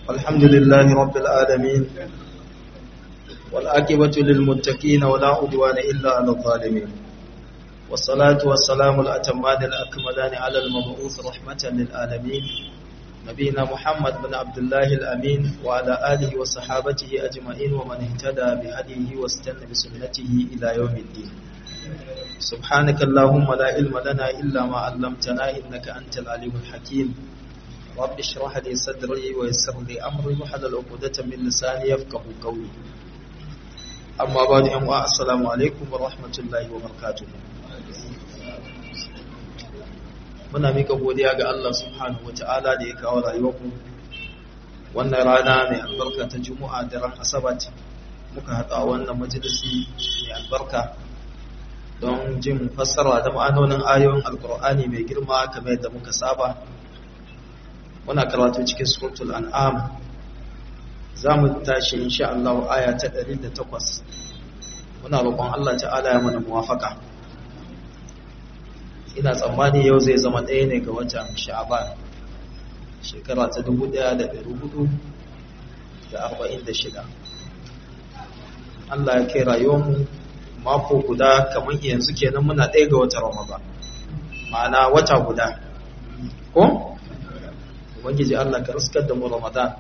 الحمد لله رب العالمين والعاقبة للمتقين ولا عدوان إلا على الظالمين والصلاة والسلام الأتمان الأكملان على المبعوث رحمة للعالمين نبينا محمد بن عبد الله الأمين وعلى آله وصحابته أجمعين ومن اهتدى بهديه واستنى بسنته إلى يوم الدين سبحانك اللهم لا علم لنا إلا ما علمتنا إنك أنت العليم الحكيم رب اشرح لي صدري ويسر لي أمري وحلل عقدة من لساني يفقه قولي أما بعد أمواء السلام عليكم ورحمة الله وبركاته muna mika godiya ga Allah subhanahu wata'ala da ya kawo rayuwarmu wannan rana mai albarka ta juma'a da ran asabat muka haɗa wannan majalisi mai albarka don jin fassara da ma'anonin ayoyin alkur'ani mai girma kamar yadda muka saba muna karatu cikin suratul an'am za mu tashi insha Allah aya ta 108 muna roƙon Allah ta'ala ya mana muwafaka ina tsammani yau zai zama ɗaya ne ga watan sha'aban shekara ta 1446 Allah ya kai rayuwarmu mako guda kamar yanzu kenan muna ɗaya ga watan ramadan ma'ana wata guda ko? ubangiji Allah ka riskar da mu ramadan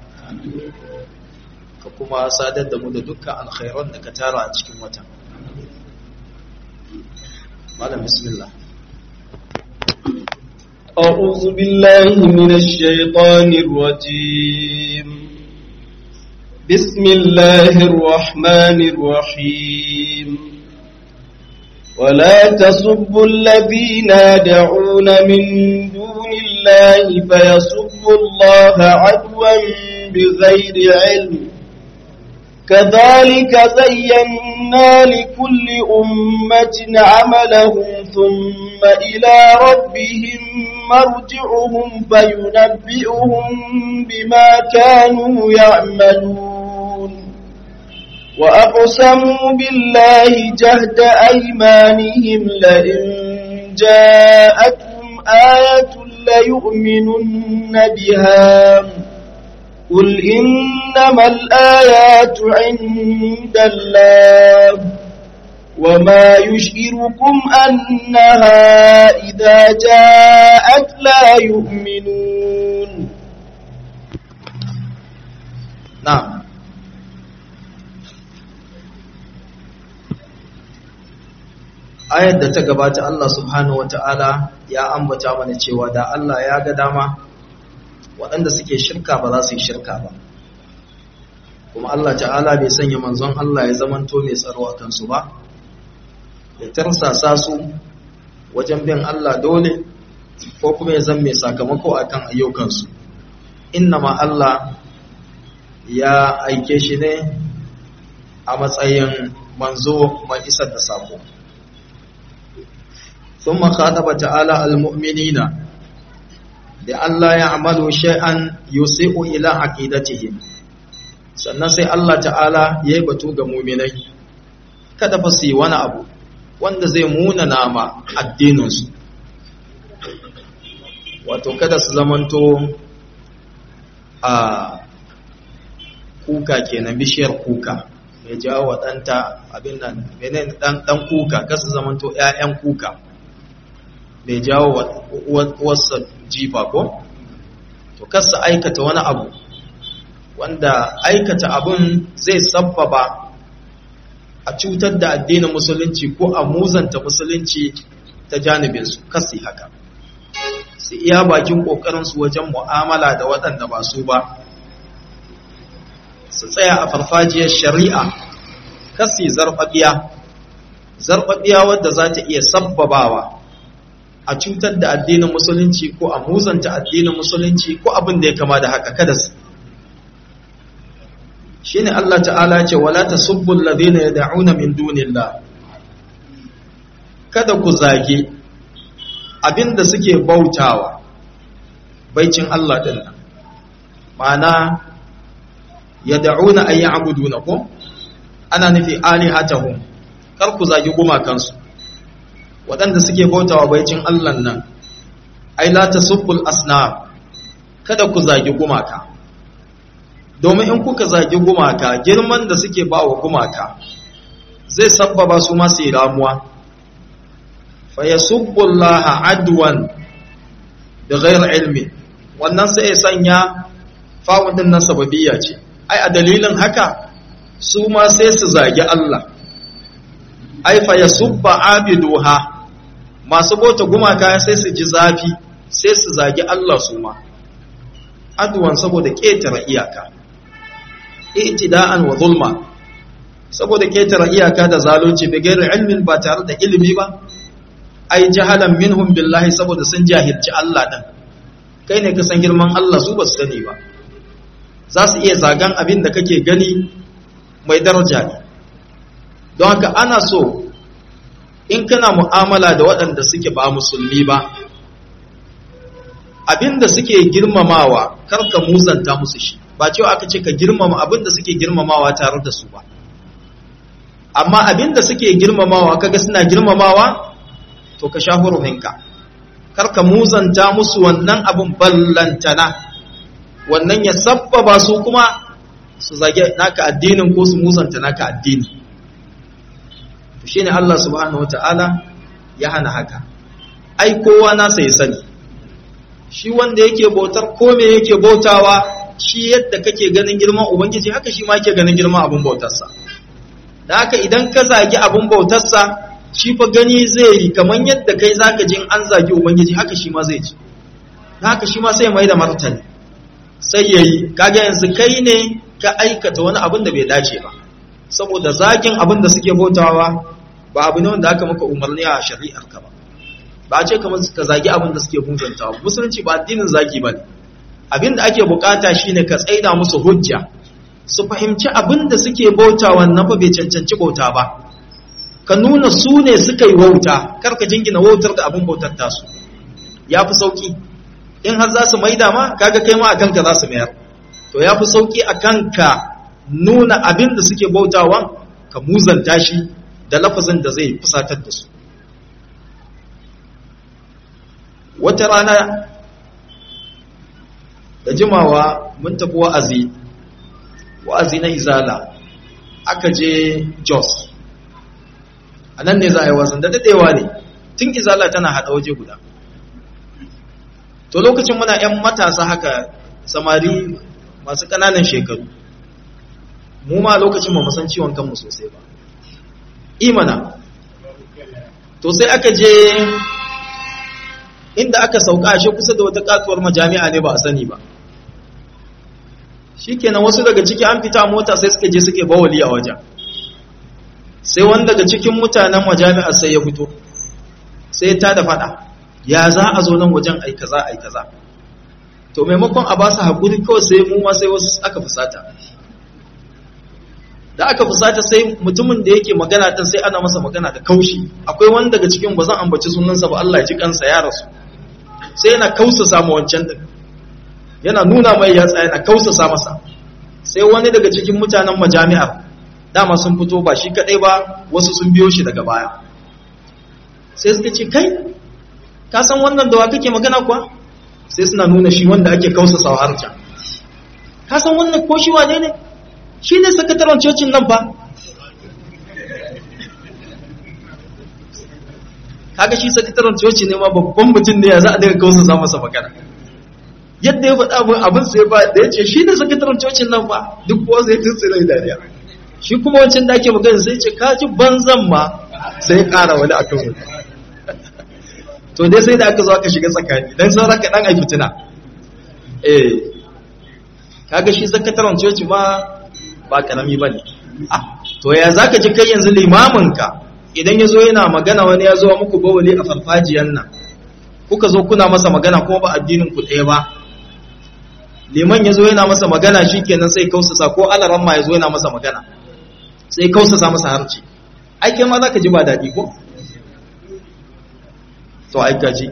ka kuma sadar da mu da dukkan alkhairan da ka tara a cikin watan malam bismillah أعوذ بالله من الشيطان الرجيم بسم الله الرحمن الرحيم ولا تسبوا الذين يدعون من دون الله فيسبوا الله عدوا بغير علم كذلك زينا لكل أمة عملهم ثم إلى ربهم مرجعهم فينبئهم بما كانوا يعملون وأقسموا بالله جهد أيمانهم لئن جاءتهم آية ليؤمنن بها قل إنما الآيات عند الله وما يشئركم أنها إذا جاءت لا يؤمنون نعم ayar da ta gabata Allah subhanahu wata'ala ya ambata mana cewa da Allah ya ga dama waɗanda suke shirka ba za su yi shirka ba kuma Allah ta'ala bai sanya manzon Allah ya zamanto mai tsaro a kansu ba ya tarsasa su wajen bin Allah dole ko kuma ya zama mai sakamako akan ayyukansu ma Allah ya aike shi ne a matsayin manzo mai isar da sako ثم خاطب تعالى المؤمنين لألا يعملوا شيئا يسيء إلى عقيدتهم sannan sai Allah ta'ala ya yi batu ga muminai kada fa su yi wani abu wanda zai muna nama addininsu wato kada su zamanto a kuka kenan bishiyar kuka mai jawo wa ɗanta abin nan ɗan kuka kasu zamanto ‘ya'yan kuka mai jawo wasu jifa ko to kasa aikata wani abu wanda aikata abun zai sabbaba a cutar da addinin musulunci ko a muzanta musulunci ta janibinsu kasi haka su iya bakin ƙoƙarinsu wajen mu'amala da waɗanda ba su ba su tsaya a farfajiyar shari'a kasi zarfafiya zarfafiya wadda za ta iya sabbabawa a cutar da addinin musulunci ko a muzanta addinin musulunci ko abin da ya kama da haka kada su shine Allah ta'ala ce wala tasubbu alladhina yad'una min dunillah kada ku zage abinda suke bautawa baicin Allah din nan ma'ana yad'una ay ya'buduna ko ana nufi alihatahum kar ku zage gumakansu waɗanda suke bautawa baicin Allah nan ai la tasubbul asnam kada ku zagi gumaka domin in kuka zagi gumaka girman da suke ba wa gumaka zai sabbaba su masu yi ramuwa fa yasubbullaha adwan da ghayr ilmi wannan sai ya sanya fa'un din nan sababiyya ce ai a dalilin haka su ma sai su zagi Allah ai fa yasubba abiduha masu bota gumaka sai su ji zafi sai su zagi Allah su ma adwan saboda ketare iyaka i'tida'an wa zulma saboda ketare iyaka da zalunci bi gairi ilmin ba tare da ilimi ba ai jahalan minhum billahi saboda sun jahilci Allah din kai ne ka san girman Allah su ba su sani ba za su iya zagan abin da kake gani mai daraja ne don haka ana so in kana mu'amala da waɗanda suke ba musulmi ba abin da suke girmamawa kar ka muzanta musu shi ba cewa aka ce ka girmama abin da suke girmamawa tare da su ba amma abin da suke girmamawa kaga suna girmamawa to ka sha huruminka kar ka muzanta musu wannan abin ballantana wannan ya sabbaba su kuma su zage naka addinin ko su muzanta naka addini to shine Allah subhanahu wataala ya hana haka ai kowa nasa ya sani shi wanda yake bautar ko me yake bautawa shi yadda kake ganin girman ubangiji haka shi ma yake ganin girman abun bautarsa da haka idan ka zagi abun bautarsa shi fa gani zai yi kamar yadda kai zaka jin an zagi ubangiji haka shi ma zai ji da haka shi ma sai mai da martani sai yayi kaga yanzu kai ne ka aikata wani abin da bai dace ba saboda zagin abin da suke bautawa ba abu ne wanda aka maka umarni a shari'ar ka ba ba a ce kamar ka zagi abin da suke bunzantawa musulunci ba addinin zagi ba ne abin da ake bukata shine ka tsaida musu hujja su fahimci abin da suke bauta wannan fa bai cancanci bauta ba ka nuna su ne suka yi wauta kar ka jingina wautar da abin bautar tasu ya fi sauki in har za su maida ma kaga kai ma a kanka za su mayar to ya fi sauki a kanka nuna abin da suke bautawan ka muzanta shi da lafazin da zai fusatar da su wata rana da jimawa mun tafi wa'azi wa'azi na izala aka je jos a nan ne za a yi wasan da daɗewa ne tun izala tana haɗa waje guda to lokacin muna 'yan matasa haka samari masu ƙananan shekaru mu ma lokacin ba san ciwon kanmu sosai ba imana to sai aka je inda aka sauka shi kusa da wata katuwar majami'a ne ba a sani ba shikenan wasu daga ciki an fita mota sai suka je suke bawali a wajen sai wani daga cikin mutanen majami'a sai ya fito sai ta da fada ya za a zo nan wajen ai kaza ai kaza to maimakon a ba su haƙuri kawai sai mu ma sai wasu aka fusata da aka fusata sai mutumin da yake magana din sai ana masa magana da kaushi akwai wani daga cikin ba zan ambaci sunansa ba Allah ya ji kansa ya rasu sai yana kausa ma wancan din yana nuna mai yatsa yana kausa masa sai wani daga cikin mutanen majami'ar dama sun fito ba shi kadai ba wasu sun biyo shi daga baya sai suka ce kai ka san wannan da wa kake magana kuwa sai suna nuna shi wanda ake kausa harca ka san wannan ko shi wane ne shi ne sakataren cocin nan ba kaga shi sakataren coci ne ma babban mutum ne ya za a daga kausa za masa magana yadda ya faɗa abin abin sai ba da ya ce shi ne sakataren cocin nan ba duk kuwa sai tun tsirai dariya shi kuma wancan da ake magana sai ce kaji banzan ma sai ƙara wani a kan wani to dai sai da aka zo aka shiga tsakani don sauran ka ɗan a fitina eh kaga shi sakataren coci ma ba karami ba ne to ya za ka ji kai yanzu limaminka idan ya zo yana magana wani ya zo muku bawali a farfajiyan nan kuka zo kuna masa magana kuma ba addinin ku ɗaya ba liman ya zo yana masa magana shi kenan sai kausasa ko alaran ma ya zo yana masa magana sai kausasa masa harci ai kai ma za ka ji ba daɗi ko to ai ka ji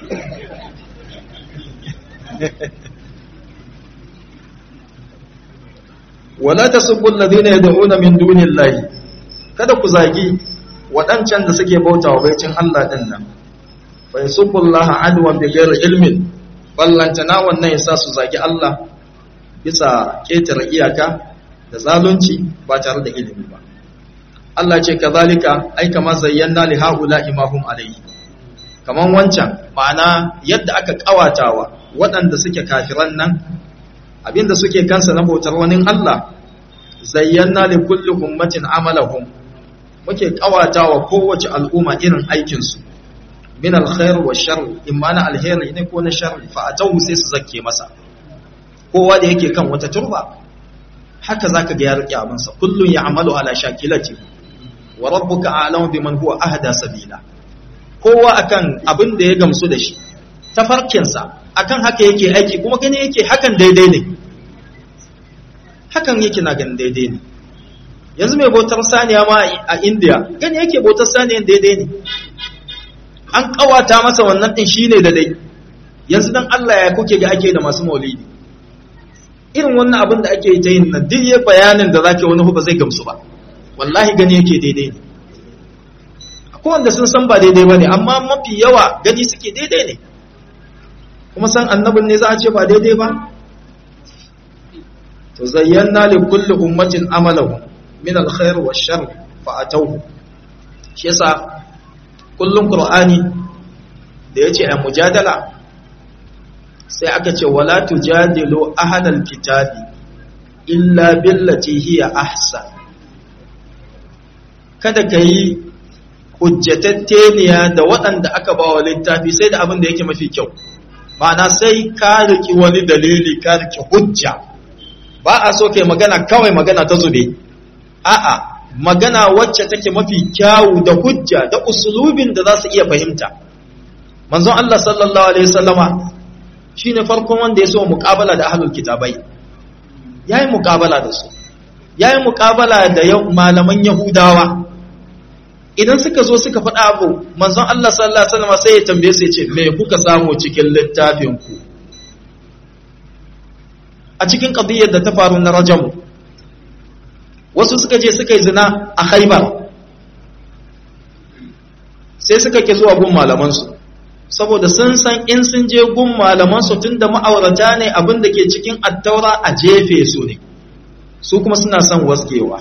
wala tasubbu alladhina yad'una min dunillahi kada ku zagi waɗancan da suke bauta wa baicin Allah din nan fa yasubbu Allah adwan bi ghairi ilmin ballantana wannan yasa su zagi Allah bisa ƙetare iyaka da zalunci ba tare da ilimi ba Allah ce kazalika ai kama zayyana li haula imahum alayhi kaman wancan ma'ana yadda aka kawatawa waɗanda suke kafiran nan abinda suke kansa na bautar wani Allah zayyana li kulli ummatin amalahum muke kawatawa kowace al'umma irin aikin su min alkhair wa shar imma na alheri ne ko na shar fa atawu sai su zakke masa kowa da yake kan wata turba haka zaka ga ya rike abin sa kullun ya'malu ala shakilati wa rabbuka a'lamu biman huwa ahda sabila kowa akan abin da ya gamsu da shi tafarkin sa akan haka yake aiki kuma gani yake hakan daidai ne hakan yake na ganin daidai ne yanzu mai bautar saniya ma a India gani yake bautar saniyan daidai ne an kawata masa wannan din shine da dai yanzu dan Allah ya kuke ga ake da masu maulidi irin wannan abin da ake ta yin nan duk ya bayanin da zake wani ba zai gamsu ba wallahi gani yake daidai ne akwai wanda sun san ba daidai ba ne amma mafi yawa gani suke daidai ne kuma san annabin ne za a ce ba daidai ba to zayyana li kulli ummatin amalahu min alkhair wa shar fa atawhu shi yasa kullum qur'ani da yace a mujadala sai aka ce wala tujadilu ahlal kitabi illa billati hiya ahsan kada kai hujjatatteniya da waɗanda aka ba wa littafi sai da abin da yake mafi kyau ma'ana sai ka riki wani dalili ka riki hujja ba a so kai magana kawai magana ta zube a'a magana wacce take mafi kyawu da hujja da usulubin da za su iya fahimta manzon Allah sallallahu alaihi wasallama shine farkon wanda ya so muqabala da ahlul kitabai yayi muqabala da su yayi muqabala da malaman yahudawa idan suka zo suka faɗa abu manzon Allah sallallahu alaihi wasallama sai ya tambaye su ya ce me kuka samu cikin littafin ku a cikin qadiyyar da ta faru na rajamu wasu suka je suka yi zina a haibar sai suka ke zuwa gun malamansu saboda sun san in sun je gun malamansu tun da ma'aurata ne abin da ke cikin attaura a jefe su ne su kuma suna son waskewa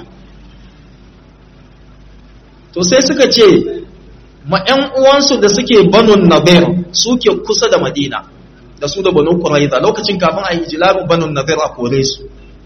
to sai suka ce ma 'yan uwansu da suke banun nabir suke kusa da madina da su da banu quraiza lokacin kafin a yi jilabin banun nabir a kore su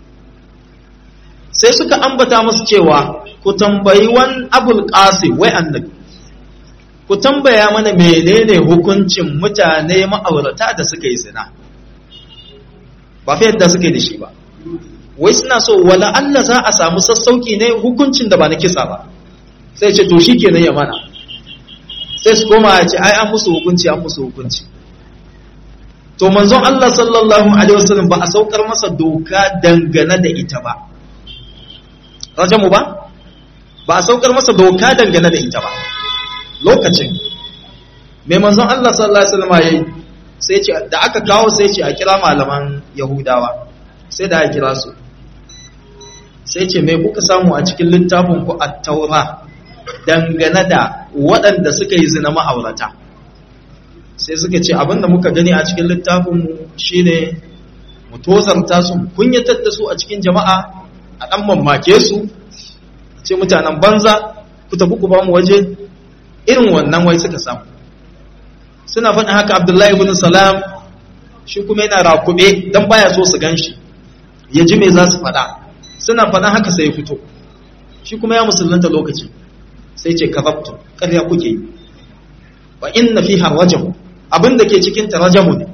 sai suka ambata musu cewa ku tambayi wan abul qasim wai annabi ku tambaya mana menene hukuncin mutane ma'aurata da suka yi zina ba fa yadda suka yi da shi ba wai suna so wala Allah za a samu sassauki ne hukuncin da ba na kisa ba sai ce to shikenan ya mana sai su koma ya ce ai an musu hukunci an musu hukunci to manzon Allah sallallahu alaihi wasallam ba a saukar masa doka dangane da ita ba rajamu ba ba a saukar masa doka dangane da ita ba lokacin mai manzon Allah sallallahu alaihi wasallam yayi sai ce da aka kawo sai ce a kira malaman yahudawa sai da aka kira su sai ce me kuka samu a cikin littafin ku at-taura dangane da waɗanda suka yi zina ma'aurata sai suka ce abinda muka gani a cikin littafin mu shine mu tozarta su kunyatar da su a cikin jama'a a ɗan mamake su ce mutanen banza ku tafi ku ba mu waje irin wannan wai suka samu suna faɗin haka abdullahi ibn salam shi kuma yana rakube don baya so su gan shi ya ji me za su faɗa suna faɗin haka sai ya fito shi kuma ya musulunta lokaci sai ce kazabtu ƙarya kuke yi wa inna fiha rajam abin da ke cikin ta rajamu ne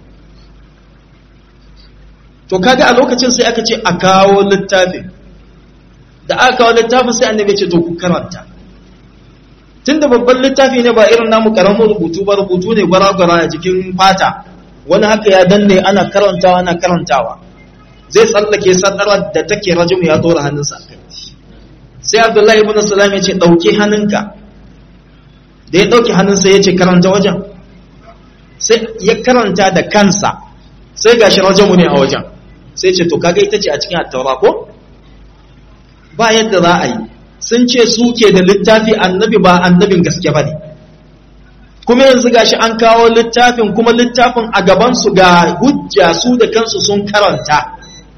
to kaga a lokacin sai aka ce a kawo littafin da aka kawo littafin sai annabi ce to ku karanta tunda babban littafi ne ba irin namu karamin rubutu ba rubutu ne gwara-gwara a jikin fata wani haka ya danne ana karantawa ana karantawa zai tsallake sadarar da take rajum ya dora hannunsa kai sai abdullahi ibn salam ya ce dauke hannunka da ya dauke hannunsa ya ce karanta wajen sai ya karanta da kansa sai gashi rajamu ne a wajen sai ce to kaga ita ce a cikin attaura ko ba yadda za a yi sun ce su ke da littafi annabi ba annabin gaske ba ne kuma yanzu gashi an kawo littafin kuma littafin a gabansu ga hujja su da kansu sun karanta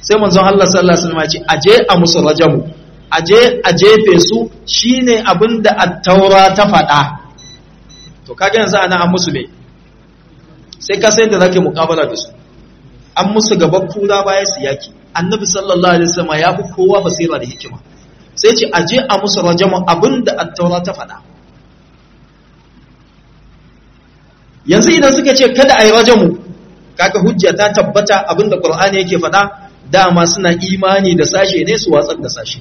sai manzon Allah sallallahu alaihi wasallam ya ce aje a musu rajamu aje a jefe su shine abinda at-taura ta faɗa to kaga yanzu ana an musu me sai ka sai da zake muƙabala da su an musu gaba kura baya su yaki annabi sallallahu alaihi wasallam ya fi kowa basira da hikima sai ce aje a musu rajamu abinda at-taura ta faɗa yanzu idan suka ce kada a yi rajamu kaga hujja ta tabbata abinda qur'ani yake faɗa dama suna imani da sashe ne su watsar da sashe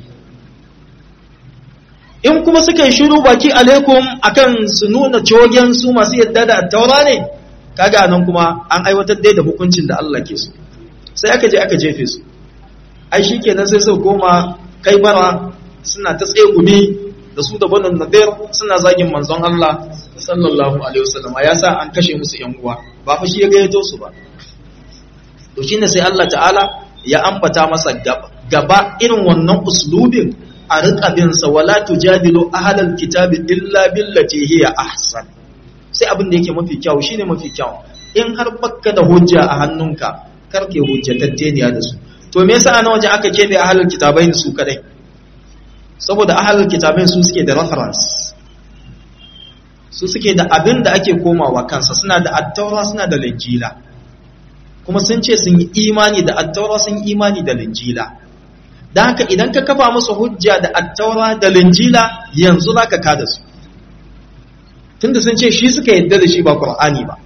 in kuma suka yi shiru baki alaikum akan su nuna cogen su masu yadda da taura ne kaga nan kuma an aiwatar dai da hukuncin da Allah ke so sai aka je aka jefe su ai shikenan sai su koma kai bara suna ta tsegumi da su da banin nadir suna zagin manzon Allah sallallahu alaihi wasallam ya sa an kashe musu yan uwa ba fa shi ya gayyato su ba to shine sai Allah ta'ala ya ambata masa gaba irin wannan uslubin a riƙa bin sa wala tujadilu ahlal kitabi illa billati hiya ahsan sai abin da yake mafi kyau shine mafi kyau in har bakka da hujja a hannunka karke hujjatatteniya da su to me yasa ana waje aka kebe ahlul kitabai su kadai saboda ahlul kitabai su suke da reference su suke da abin da ake komawa kansa suna da attaura suna da linjila kuma sun ce sun yi imani da attaura sun yi imani da linjila don haka idan ka kafa musu hujja da attaura da linjila yanzu za ka kada su tunda sun ce shi suka yadda da shi ba ƙur'ani ba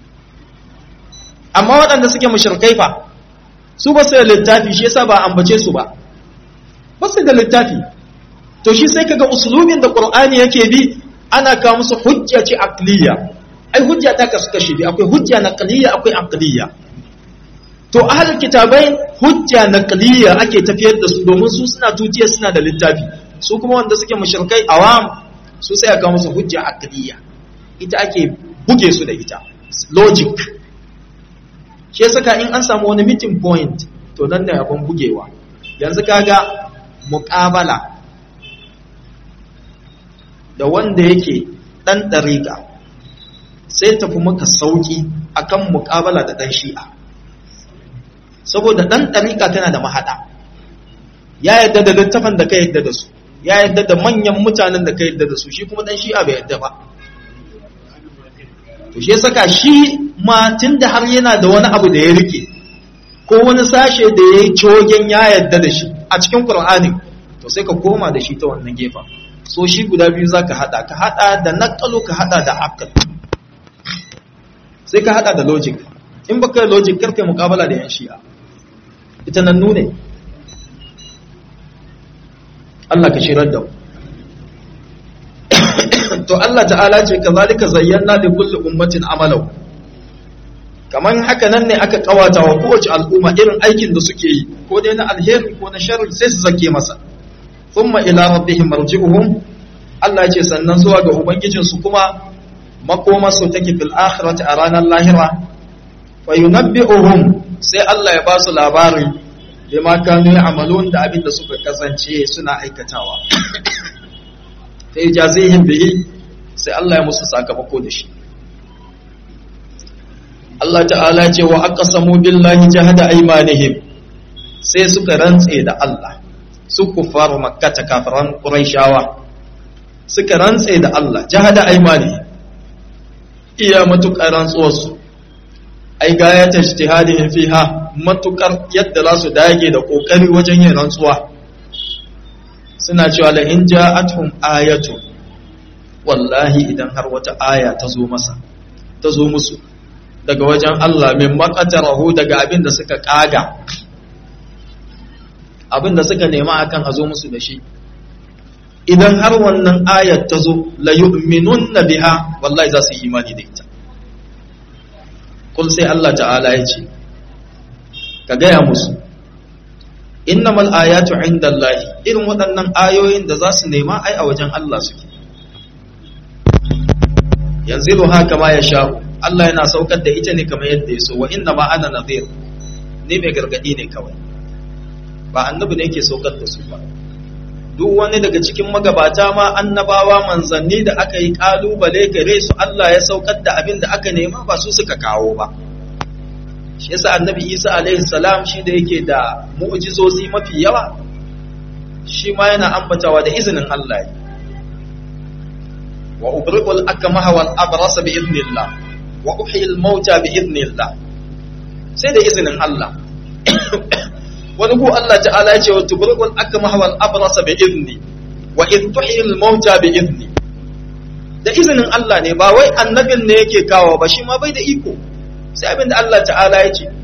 amma waɗanda suke mushrikai fa su ba su da littafi shi yasa ba ambace su ba ba su da littafi to shi sai kaga usulubin da ƙur'ani yake bi ana kawo musu hujja ce aqliya ai hujja ta kasu kashi bi akwai hujja naqliya akwai aqliya to ahlul kitabai hujja naqliya ake tafiyar da su domin su suna tutiya suna da littafi su kuma wanda suke mushrikai awam su sai aka musu hujja aqliya ita ake buge su da ita logic shi saka in an samu wani meeting point to nan ne abin bugewa yanzu kaga muqabala da wanda yake dan dariqa sai tafi maka sauki akan muqabala da dan shi'a saboda ɗan ɗariƙa tana da mahaɗa ya yadda da littafan da ka yadda da su ya yadda da manyan mutanen da ka yadda da su shi kuma ɗan shi'a bai yadda ba to shi saka shi ma tun da har yana da wani abu da ya rike ko wani sashe da ya yi cogen ya yadda da shi a cikin ƙur'ani to sai ka koma da shi ta wannan gefen so shi guda biyu za ka haɗa ka haɗa da naƙalu ka haɗa da akal sai ka haɗa da logic in baka logic karka muƙabala da yan shi'a ita nan nune Allah ka shirar da to Allah ta'ala ce kazalika zayyana li kulli ummatin amalau kaman haka nan ne aka kawata wa kowace al'umma irin aikin da suke yi ko dai na alheri ko na sharri sai su zake masa thumma ila rabbihim marji'uhum Allah ce sannan zuwa ga ubangijinsu kuma makomarsu take fil akhirati a ranar lahira fa yunabbi'uhum sai Allah ya ba su labari bima kanu ya'malun da abin da suka kasance suna aikatawa sai jazihim bihi sai Allah ya musu sakamako da shi Allah ta'ala ce wa aqsamu billahi jahada aymanihim sai suka rantse da Allah su kufaru makkata kafiran quraishawa suka rantse da Allah jahada aymanihim iya matukar rantsuwarsu ai gaya ta ijtihadihim fiha matukar yadda za su dage da kokari wajen yin rantsuwa suna cewa la in ja'atuhum ayatu wallahi idan har wata aya ta zo masa ta zo musu daga wajen Allah min maqatarahu daga abin da suka kaga abin da suka nema akan a zo musu da shi idan har wannan ayat ta zo la yu'minunna biha wallahi za su yi imani da ita kul sai Allah ta'ala ya ce ka gaya musu innamal ayatu indallahi irin waɗannan ayoyin da za su nema ai a wajen Allah suke yanzu haka ma ya sha'u Allah yana saukar da ita ne kamar yadda ya so wa inna ma ana nadhir ne mai gargadi ne kawai ba annabi ne yake saukar da su ba duk wani daga cikin magabata ma annabawa manzanni da aka yi kalubale gare su Allah ya saukar da abin da aka nema ba su suka kawo ba shi yasa annabi isa alaihi salam shi da yake da mu'jizozi mafi yawa shi ma yana ambatawa da izinin Allah ne wa ubriqul akmaha wal abrasa bi idnillah wa uhyil mauta bi idnillah sai da izinin Allah wani ku Allah ta'ala ya ce wa tubriqul akmaha wal abrasa bi idni wa id tuhyil mauta bi idni da izinin Allah ne ba wai annabin ne yake kawo ba shi ma bai da iko sai abin da Allah ta'ala ya ce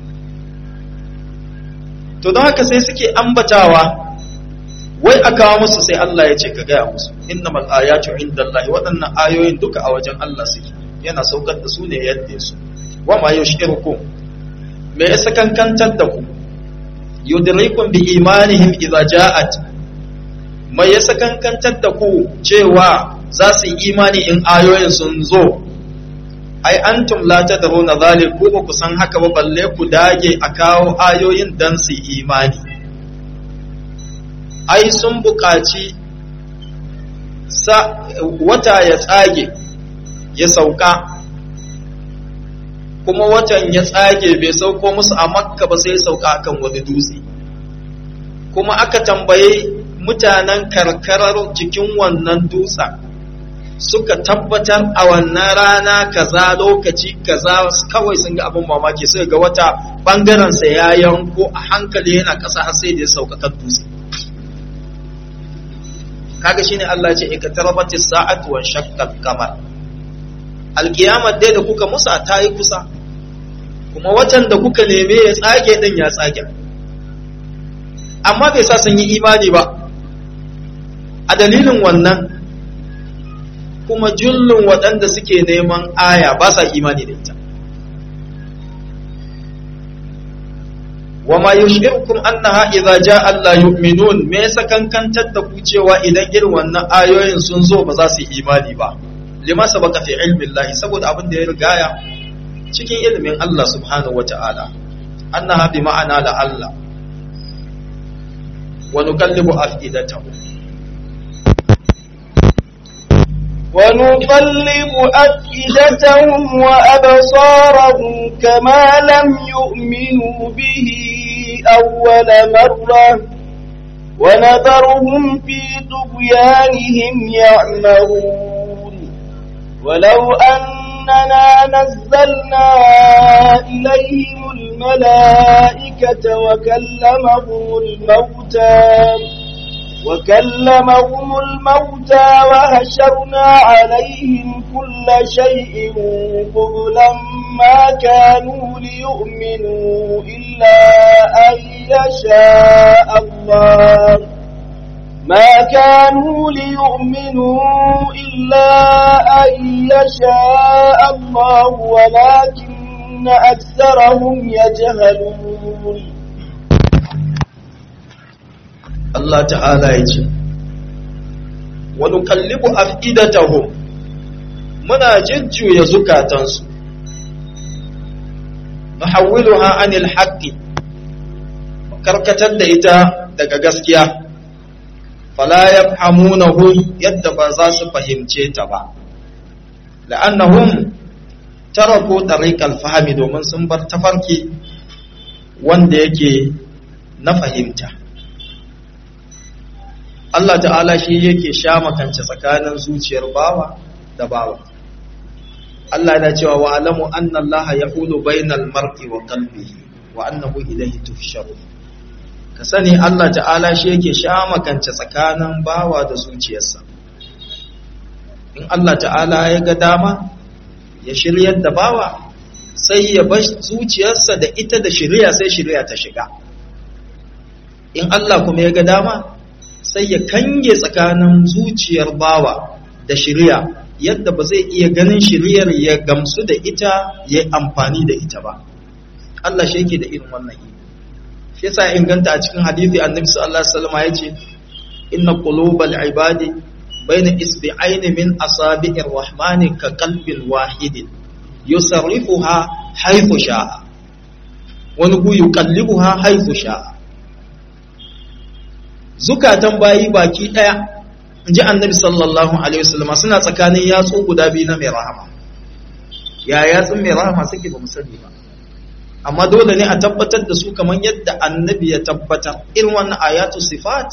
to don haka sai suke ambatawa wai a kawo musu sai Allah ya ce ka gaya musu innamal ayatu indallahi waɗannan ayoyin duka a wajen Allah suke yana saukar da su ne yadda su wa ma yushirukum me ya sakankantar da ku yudrikum bi imanihim idza ja'at mai ya sakankantar da ku cewa za su yi imani in ayoyin sun zo ai antum la tadruna zalik ku ba ku san haka ba balle ku dage a kawo ayoyin dan su imani ai sun buƙaci sa wata ya tsage ya sauka kuma watan ya tsage bai sauko musu a makka ba sai sauka akan wani dutse kuma aka tambaye mutanen karkarar cikin wannan dutsen suka tabbatar a wannan rana kaza lokaci kaza kawai sun ga abin mamaki sai ga wata bangaren sa ya yanko a hankali yana ƙasa har sai da ya sauka kan dutse kaga shine Allah ya ce ikatarabati sa'atu wa shaqqal qamar alkiyamar dai da kuka musa ta yi kusa kuma watan da kuka neme ya tsage din ya tsage amma bai sa sun yi imani ba a dalilin wannan kuma jullun waɗanda suke neman aya ba sa imani da ita wa ma yushirukum annaha idza jaa la yu'minun me yasa kankantar da ku cewa idan irin wannan ayoyin sun zo ba za su yi imani ba lima sabaka fi ilmi Allah saboda abin da ya rigaya cikin ilimin Allah subhanahu wata'ala annaha bi ma'ana la Allah wa nukallibu afidatahum ونقلب أفئدتهم وأبصارهم كما لم يؤمنوا به أول مرة ونذرهم في طغيانهم يعمهون ولو أننا نزلنا إليهم الملائكة وكلمهم الموتى وكلمهم الموتى وهشرنا عليهم كل شيء قبلا ما كانوا ليؤمنوا إلا أن يشاء الله ما كانوا ليؤمنوا إلا أن يشاء الله ولكن أكثرهم يجهلون Allah ta'ala ya ce, Wani kallibu af'idatahum muna jujjuya zukatansu, ha anil haƙƙi, karkatar da ita daga gaskiya, fala ya hamunahu yadda ba za su fahimce ta ba, la'annahum tarako ɗariƙar fahimi domin sun bar tafarki wanda yake na fahimta. Allah ta'ala shi yake sha makance tsakanin zuciyar bawa da bawa Allah yana cewa wa alamu anna Allah yaqulu bainal mar'i wa qalbihi wa annahu ilayhi tuhsharun ka sani Allah ta'ala shi yake sha makance tsakanin bawa da zuciyarsa in Allah ta'ala ya ga dama ya shiryar da bawa sai ya bar zuciyarsa da ita da shirya sai shirya ta shiga in Allah kuma ya ga dama sai ya kange tsakanin zuciyar bawa da shirya yadda ba zai iya ganin shiryar ya gamsu da ita ya amfani da ita ba Allah shi yake da irin wannan iko shi yasa inganta a cikin hadisi annabi sallallahu alaihi wasallam yace inna qulubal ibadi baina isbi'ain min asabi'ir rahmani ka qalbin wahidin yusarrifuha haythu sha'a wani gu yuqallibuha haythu sha'a zukatan bayi baki daya inji annabi sallallahu alaihi wasallam suna tsakanin yatsu guda biyu na mai rahama ya yatsun mai rahama suke ba mu sani ba amma dole ne a tabbatar da su kamar yadda annabi ya tabbatar irin wannan ayatu sifat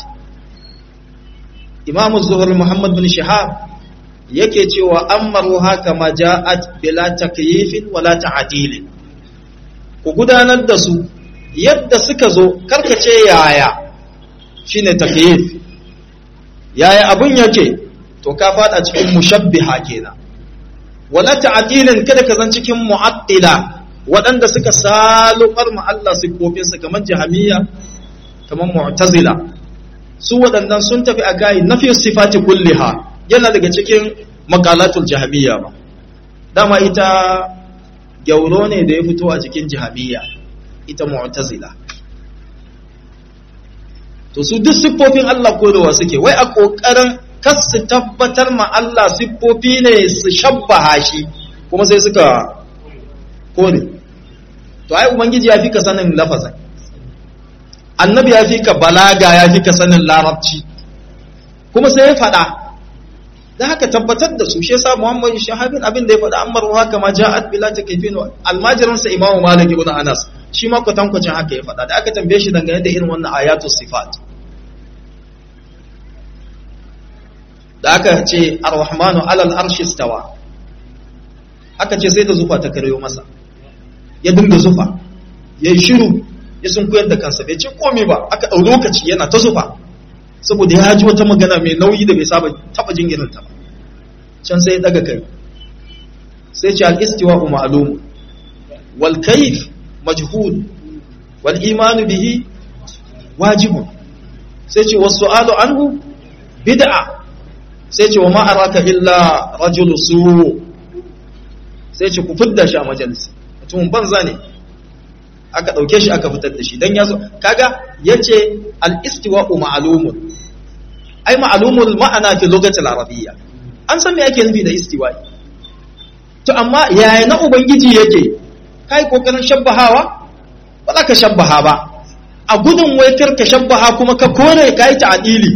imam zuhur muhammad bin shihab yake cewa ammaru haka ma ja'at bila takyifin wala ta'dilin ku gudanar da su yadda suka zo karkace yaya shine takyif yaya abun yake to ka fada cikin mushabbiha kenan wala ta'dilin kada ka zan cikin mu'attila waɗanda suka salubar ma Allah sifofinsa kamar jahamiya kamar mu'tazila su waɗannan sun tafi a kai nafi sifati kulliha yana daga cikin makalatul jahamiya ba dama ita gyauro ne da ya fito a cikin jahamiya ita mu'tazila to su duk siffofin Allah kodowa suke wai a kokarin kas su tabbatar ma Allah siffofi ne su shabbaha shi kuma sai suka kore to ai ubangiji ya fi ka sanin lafazin annabi ya fi ka balaga ya fi ka sanin larabci kuma sai ya faɗa da haka tabbatar da su shi yasa Muhammad shahabin abin da ya faɗa amma ruwa kama ja'at bila takifin almajirin sa Imam Malik ibn Anas shi ma kwatankwacin haka ya faɗa da aka tambaye shi dangane da irin wannan ayatu sifat da aka ce ar-rahmanu alal arshi stawa aka ce sai da zufa ta karyo masa ya dinga zufa ya yi shiru ya sun koyar da kansa bai ce komai ba aka ɗau lokaci yana ta zufa saboda ya ji wata magana mai nauyi da bai saba taɓa jin irin ta can sai ya ɗaga kai sai ce al-istiwa ma'lum wal kayf majhul wal imanu bihi wajibun sai ce wasu su'alu anhu bid'a sai ce wa ma araka illa rajulu su sai ce ku fidda shi a majalisi mutumin banza ne aka ɗauke shi aka fitar da shi don ya zo kaga ya ce al'istiwa'u ma'alumun ai ma'alumun ma'ana fi lokacin arabiyya an san me ake nufi da istiwa'i to amma yaya na ubangiji yake kai kokarin shabbahawa ba za ka shabbaha ba a gudun wai ka shabbaha kuma ka kore ka yi ta'adili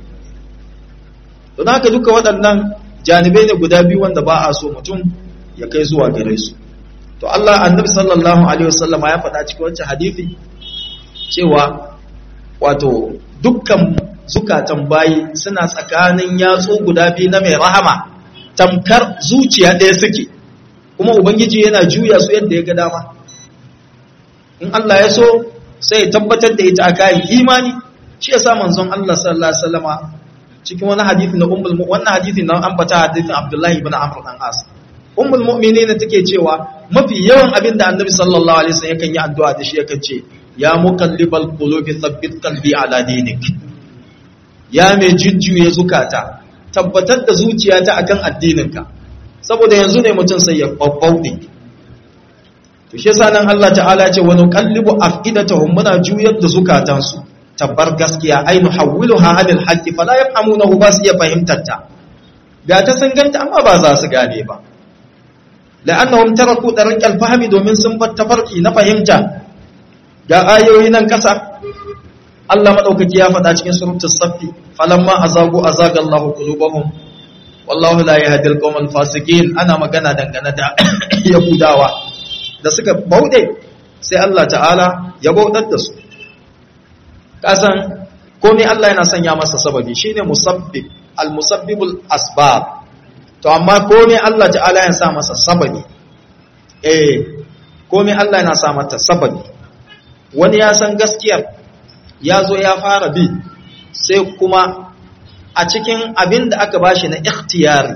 don haka duka waɗannan janibai ne guda biyu wanda ba a so mutum ya kai zuwa gare su to Allah annabi sallallahu alaihi wasallama ya faɗa cikin wancan hadisi cewa wato dukkan zukatan bayi suna tsakanin yatsu guda biyu na mai rahama tamkar zuciya ɗaya suke kuma ubangiji yana juya su yadda ya ga dama in Allah ya so sai ya tabbatar da ita a kayan imani shi ya sa manzon Allah sallallahu alaihi wasallama cikin wani hadisi na ummul wannan hadisi na ambata hadisin Abdullahi ibn Amr dan As ummul mu'minin take cewa mafi yawan abin da annabi sallallahu alaihi wasallam yakan yi addu'a da shi yakan ce ya muqallibal qulubi thabbit qalbi ala dinik ya mai jujjuye zukata tabbatar da zuciyata akan addininka saboda yanzu ne mutum sai ya babbaude to shi yasa nan Allah ta'ala ce wa nuqallibu afidatahum muna juyar da zukatansu tabbar gaskiya ai nuhawwiluha anil haqqi fala yafhamunahu ba su iya fahimtar ta ga ta sun ganta amma ba za su gane ba la'annahum taraku tariqal fahmi domin sun bar tafarki na fahimta ga ayoyi nan kasa Allah madaukaki ya faɗa cikin suratul saffi falamma azagu azaga Allahu qulubahum wallahu la yahdi al fasiqin ana magana dangane da yahudawa da suka bauɗe sai Allah ta'ala ya bauɗar da su kasan komai Allah yana sanya masa sababi shine musabbib al-musabbibul asbab to amma komai Allah ta'ala ya sa masa sababi eh komai Allah yana sa mata sababi wani ya san gaskiyar ya zo ya fara bi sai kuma a cikin abin da aka bashi na ikhtiyari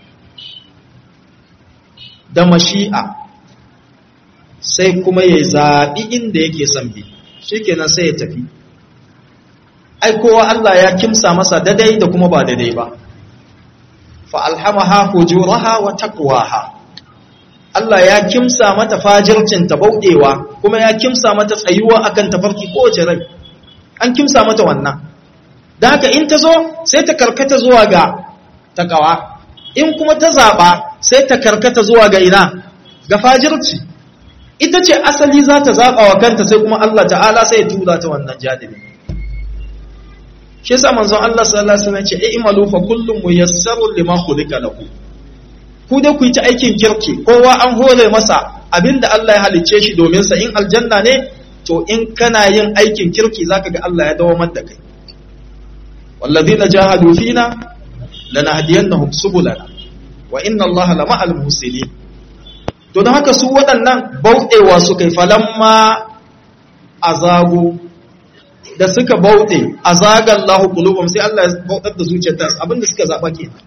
da mashi'a sai kuma ya zaɓi inda yake son bi shikenan sai ya tafi ai kowa Allah ya kimsa masa dadai da kuma ba dadai ba fa alhamaha fujuraha wa taqwaha Allah ya kimsa mata fajircin ta baudewa kuma ya kimsa mata tsayuwa akan tafarki kowace rai an kimsa mata wannan da haka in ta zo sai ta karkata zuwa ga takawa in kuma ta zaba sai ta karkata zuwa ga ina ga fajirci ita ce asali za ta zaba wa kanta sai kuma Allah ta'ala sai ya tura ta wannan janibi shi yasa manzon Allah sallallahu alaihi wasallam ce i'malu fa kullum muyassarun lima khuliqa lahu ku da ku yi ta aikin kirki kowa an hore masa abinda Allah ya halicce shi domin sa in aljanna ne to in kana yin aikin kirki zaka ga Allah ya dawamar da kai wallazina jahadu fina lanahdiyannahum subulana wa inna Allah lama'al muhsinin to don haka su waɗannan bauɗewa su kai falamma azagu da suka bauɗe azagan lahu qulubum sai Allah ya bautar da zuciyarta abinda suka zaba kenan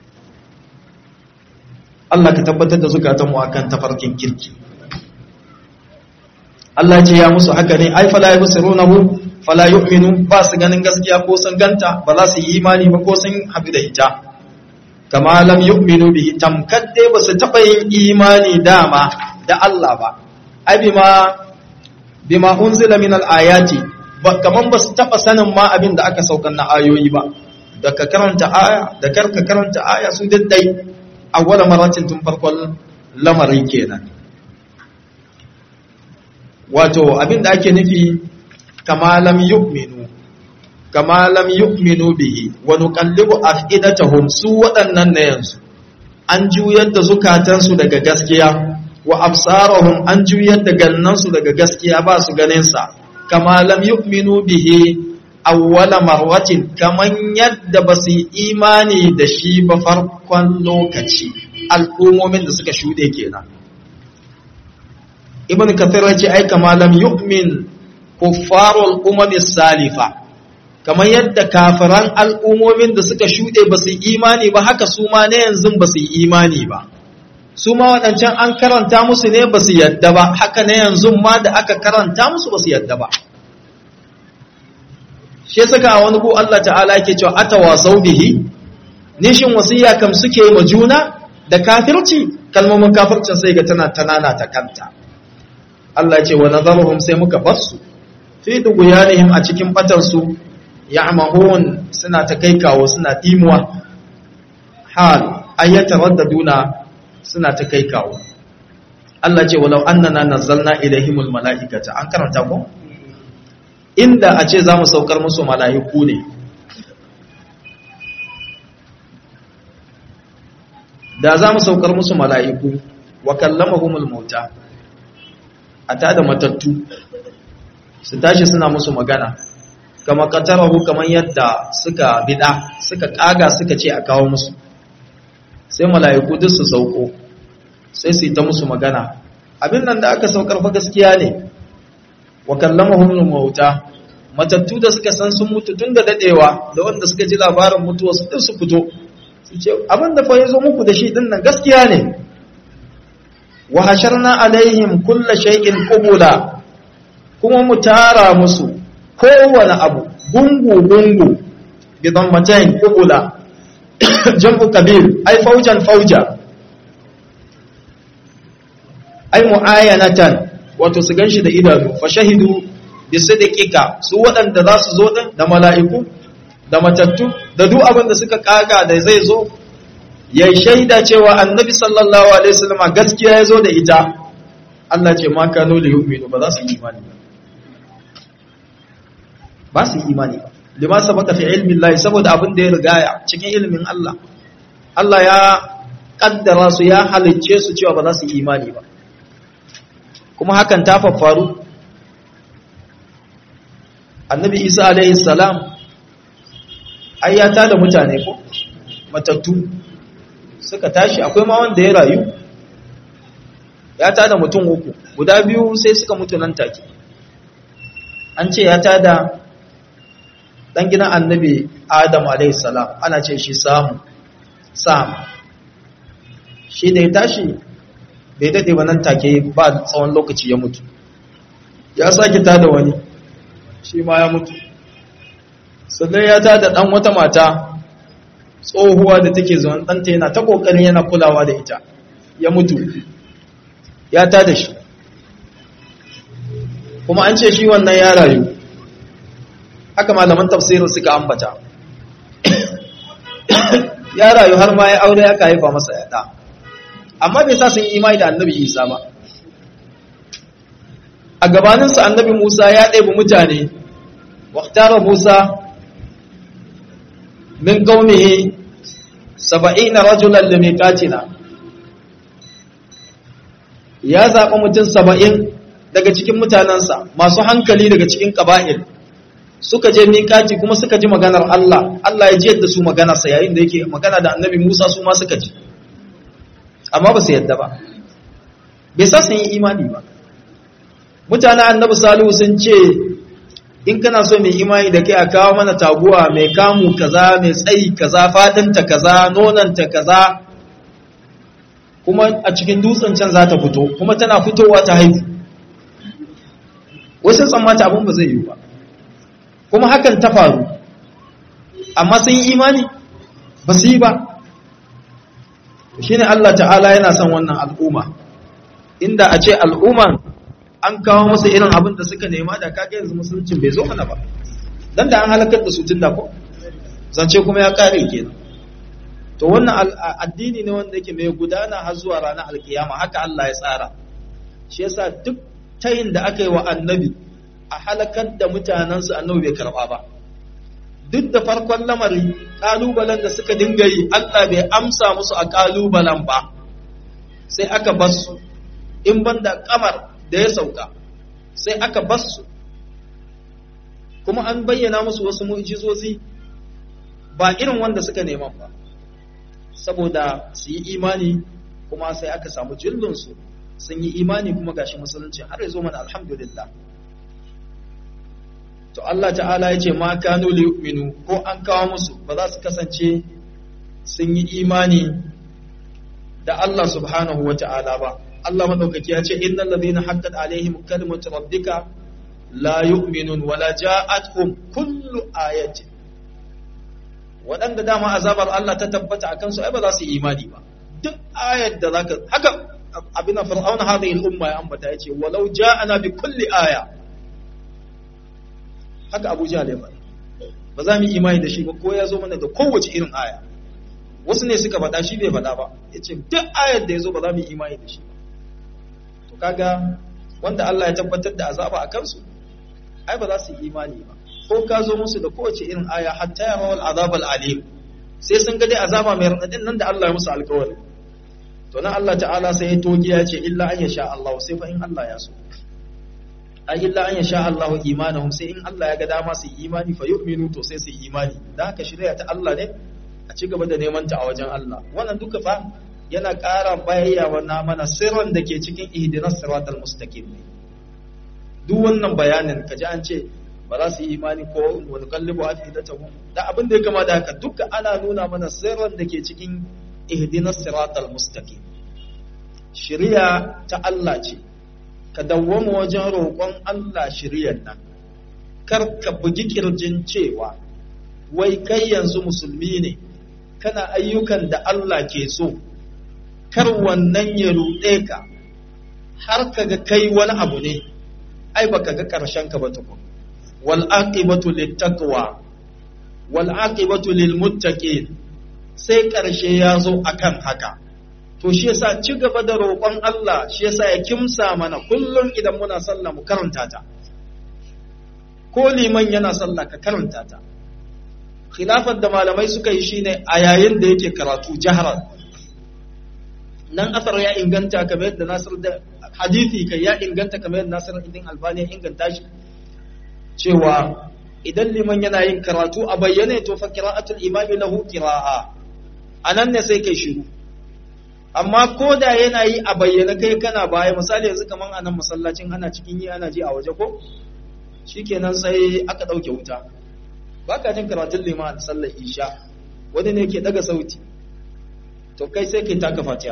Allah ka tabbatar da zukatanmu akan tafarkin kirki Allah ce ya musu haka ne ai fala yabsirunahu fala yu'minu ba su ganin gaskiya ko sun ganta ba za su yi imani ba ko sun haɗu da ita kama lam yu'minu bihi tamkar dai ba su taɓa yin imani dama da Allah ba ai bima bima unzila min al-ayati ba kaman ba su taɓa sanin ma abin da aka saukar na ayoyi ba da ka karanta aya da kar ka karanta aya su daddai awwala maratin tun farkon lamarin kenan wato abin da ake nufi kama lam yu'minu kama lam yu'minu bihi wa nuqallibu afidatahum su waɗannan na yanzu an juyar da zukatansu daga gaskiya wa absarahum an juyar da gannansu daga gaskiya ba su ganin sa kama lam yu'minu bihi awwala marwatin kaman yadda ba su yi imani da shi ba farkon lokaci al'ummomin da suka shuɗe kenan ibn kathir ya ce ai kama lam yu'min kuffarul umami salifa kamar yadda kafiran al'ummomin da suka shuɗe ba su imani ba haka su ma na yanzu ba su imani ba su ma waɗancan an karanta musu ne ba su yadda ba haka na yanzu ma da aka karanta musu ba su yadda ba shi saka a wani ku Allah ta'ala yake cewa atawa bihi nishin wasiya kam suke ma juna da kafirci kalmomin kafircin sai ga tana tanana ta kanta Allah ce wa nazaruhum sai muka bar su fi duguyanihim a cikin batar su ya'mahun suna ta kai kawo suna dimuwa hal ayyata raddaduna suna ta kai kawo Allah ce walau annana nazzalna ilaihimul mala'ikata an karanta ko inda a ce zamu saukar musu mala'iku ne da zamu saukar musu mala'iku wa kallamahumul mauta a tada matattu su tashi suna musu magana kama katarahu kamar yadda suka bida suka kaga suka ce a kawo musu sai mala'iku duk su sauko sai su yi ta musu magana abin nan da aka saukar fa gaskiya ne wa kallamahum mauta matattu da suka san sun mutu tun da dadewa da wanda suka ji labarin mutuwa su din su fito su ce abin da fa yazo muku da shi din nan gaskiya ne wa hasharna alaihim kulla shay'in qubula kuma mu tara musu kowane abu gungu gungu bi dammatain qubula jam'u kabir ay faujan fauja ay muayanatan wato su ganshi da idanu fa shahidu bi sidqika su waɗanda za su zo din da mala'iku da matattu da duk abin da suka kaga da zai zo ya shaida cewa annabi sallallahu alaihi wasallam gaskiya ya zo da ita Allah ce ma kanu li yu'minu ba za su yi imani ba ba su yi imani ba lima sabaka fi ilmi Allah saboda abin da ya rigaya cikin ilimin Allah Allah ya kaddara su ya halicce su cewa ba za su yi imani ba kuma hakan ta faffaru annabi Isa alaihi salam ayyata da mutane ko matattu suka tashi akwai ma wanda ya rayu ya tada mutum uku guda biyu sai suka mutu nan take an ce ya tada dan gidan annabi adam alaihi salam ana ce shi samu sam shi da ya tashi bai daɗe ba nan take ba tsawon lokaci ya mutu ya sake tada wani shi ma ya mutu sannan ya tada ɗan wata mata tsohuwa da take zuwan ɗanta yana ta ƙoƙarin yana kulawa da ita ya mutu ya ta da shi kuma an ce shi wannan ya rayu haka malaman tafsirin suka ambata ya rayu har ma ya aure aka haifa masa yaɗa amma bai sa sun yi imani da annabi isa ba a gabaninsa annabi musa ya ɗebi mutane waktara musa min qaumihi saba'ina rajulan limiqatina ya zaɓi mutum saba'in daga cikin mutanensa masu hankali daga cikin ƙaba'il suka je miƙati kuma suka ji maganar Allah Allah ya ji yadda su maganarsa yayin da yake magana da annabi Musa su ma suka ji amma ba su yadda ba bai sa sun yi imani ba mutanen annabi Salihu sun ce in kana so mai imani da kai a kawo mana taguwa mai kamu kaza mai tsayi kaza fadinta kaza nonanta kaza kuma a cikin dutsen can za ta fito kuma tana fitowa ta haihu wasu tsammata abin ba zai yi ba kuma hakan ta faru amma sun yi imani ba su yi ba shi ne Allah ta'ala yana son wannan al'umma inda a ce al'umman an kawo masa irin abin da suka nema da kage yanzu musuluncin bai zo mana ba dan da an halakar da su tun da ko zance kuma ya kare kenan to wannan addini ne wanda yake mai gudana har zuwa ranar alkiyama haka Allah ya tsara shi yasa duk tayin da aka yi wa annabi a halakar da mutanensu annabi bai karba ba duk da farkon lamari kalubalen da suka dinga yi Allah bai amsa musu a kalubalen ba sai aka bar su in banda kamar da ya sauka sai aka bar su kuma an bayyana musu wasu mu'jizozi ba irin wanda suka neman ba saboda su yi imani kuma sai aka samu jillinsu sun yi imani kuma gashi musulunci har ya zo mana alhamdulillah to Allah ta'ala ya ce ma kanu li yu'minu ko an kawo musu ba za su kasance sun yi imani da Allah subhanahu wa ta'ala ba Allah madaukaki ya ce innal ladina haqqat alaihim kalimatu rabbika la yu'minun wala ja'atuhum kullu ayatin waɗanda dama azabar Allah ta tabbata a kansu ai ba za su yi imani ba duk ayar da zaka haka abin fir'auna hadhihi al-umma ya ambata yace walau ja'ana bi kulli aya haka Abu Jahl ya faɗa ba za mu yi imani da shi ba ko ya zo mana da kowace irin aya wasu ne suka faɗa shi bai faɗa ba yace duk ayar da ya zo ba za mu yi imani da shi ba to kaga wanda Allah ya tabbatar da azaba a kansu ai ba za su yi imani ba ko ka zo musu da kowace irin aya hatta ya rawal azabal alim sai sun ga dai azaba mai radadin nan da Allah ya musu alƙawari to nan Allah ta'ala sai ya togi ya ce illa an yasha Allah sai fa in Allah ya so ai illa an yasha Allah imanuhum sai in Allah ya ga dama su imani fa yu'minu to sai su imani dan haka shirya ta Allah ne a ci gaba da neman ta a wajen Allah wannan duka fa yana ƙara bayyawa na mana sirrin da ke cikin ihdinas siratal mustaqim duk wannan bayanin kaji an ce ba za su yi imani ko wani kallibu a fi ta da abin da ya kama da haka duka ana nuna mana sirran da ke cikin ihdinas siratal mustaqim shari'a ta Allah ce ka dawwama wajen roƙon Allah shari'ar nan kar ka bugi kirjin cewa wai kai yanzu musulmi ne kana ayyukan da Allah ke so kar wannan ya ruɗe ka har ka ga kai wani abu ne ai baka ga ƙarshen ka ba tukun wal'aƙibatu littaqwa wal'aƙibatu lilmuttaqin sai ƙarshe ya zo akan haka to shi yasa ci gaba da roƙon Allah shi yasa ya kimsa mana kullum idan muna sallah mu karanta ta ko liman yana sallah ka karanta ta khilafar da malamai suka yi shine a yayin da yake karatu jahran nan asar ya inganta kamar yadda Nasir da hadisi kai ya inganta kamar yadda Nasir idin Albani ya inganta shi cewa idan liman yana yin karatu a bayyane to fa qira'atul imami lahu qira'a anan ne sai kai shiru amma ko da yana yi a bayyane kai kana baya misali yanzu kaman anan masallacin ana cikin yi ana ji a waje ko shikenan sai aka dauke wuta baka jin karatun liman a sallar isha wani ne ke daga sauti to kai sai kai taka fatiha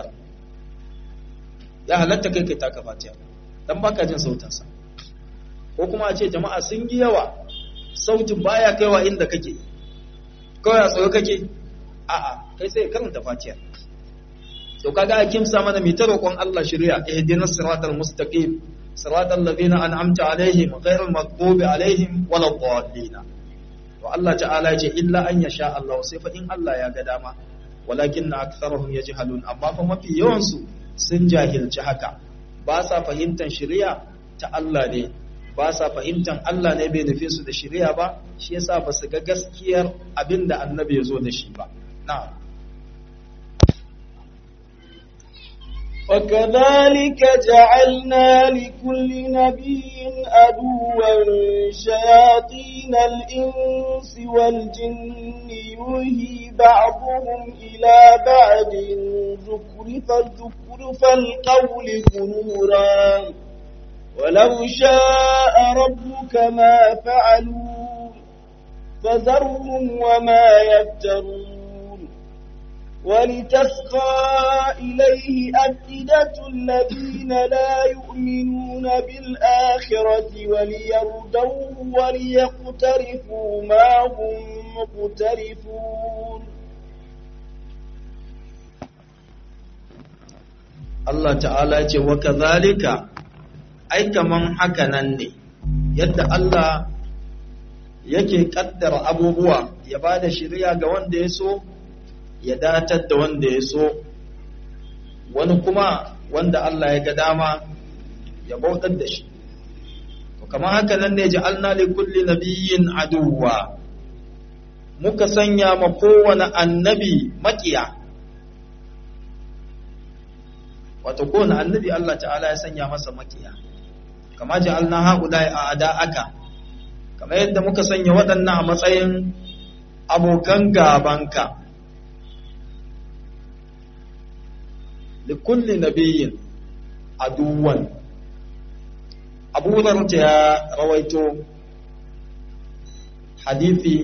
ya halatta kai kai taka fatiha dan baka jin sautinsa ko kuma a ce jama'a sun yi yawa sautin baya kaiwa inda kake kawai a tsayo kake a'a kai sai karanta fatiha to kaga a kimsa mana mai ta roƙon Allah shirya ihdinas siratal mustaqim siratal ladina an'amta alaihim ghairil maghdubi alaihim waladdallin to Allah ta'ala ya ce illa an yasha Allah sai fa in Allah ya ga dama walakin aktharuhum yajhalun amma fa mafi yawan su sun jahilci haka ba sa fahimtar shari'a ta Allah ne ba sa fahimtar Allah ne bai nufi su da shari'a ba shi yasa ba su ga gaskiyar abin da annabi ya zo da shi ba na'am وكذلك جعلنا لكل نبي عدوا شياطين الإنس والجن يوهي بعضهم إلى بعض زخرف زخرف القول غرورا ولو شاء ربك ما فعلوا فذرهم وما يفترون ولتسقى إليه أفئدة الذين لا يؤمنون بالآخرة وليردوه وليقترفوا ما هم مقترفون Allah ta'ala ce wa kazalika ai kaman haka nan ne yadda Allah yake kaddara abubuwa ya bada shiriya ga wanda ya so ya datar da wanda ya so wani kuma wanda Allah ya ga dama ya bautar da shi to kamar haka nan ne ja'alna li kulli nabiyyin aduwwa muka sanya ma kowane annabi makiya wato kowane annabi Allah ta'ala ya sanya masa makiya kama ja'alna haulai a ada'aka kamar yadda muka sanya waɗannan a matsayin abokan gabanka likulli nabiyyin aduwan abu ta ya rawaito hadithi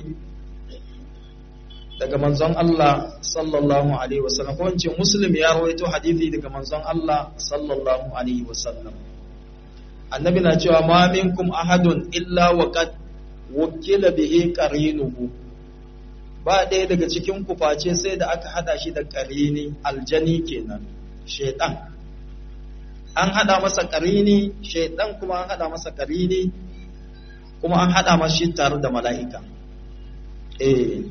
daga manzon Allah sallallahu alaihi wasallam ko wance muslim ya rawaito hadithi daga manzon Allah sallallahu alaihi wasallam annabi na cewa ma minkum ahadun illa wa qad wukila bihi qarinuhu ba ɗaya daga cikin ku face sai da aka hada shi da qarini aljani kenan shaytan an hada masa qarini shaytan kuma an hada masa qarini kuma an hada masa shi tare da mala'ika eh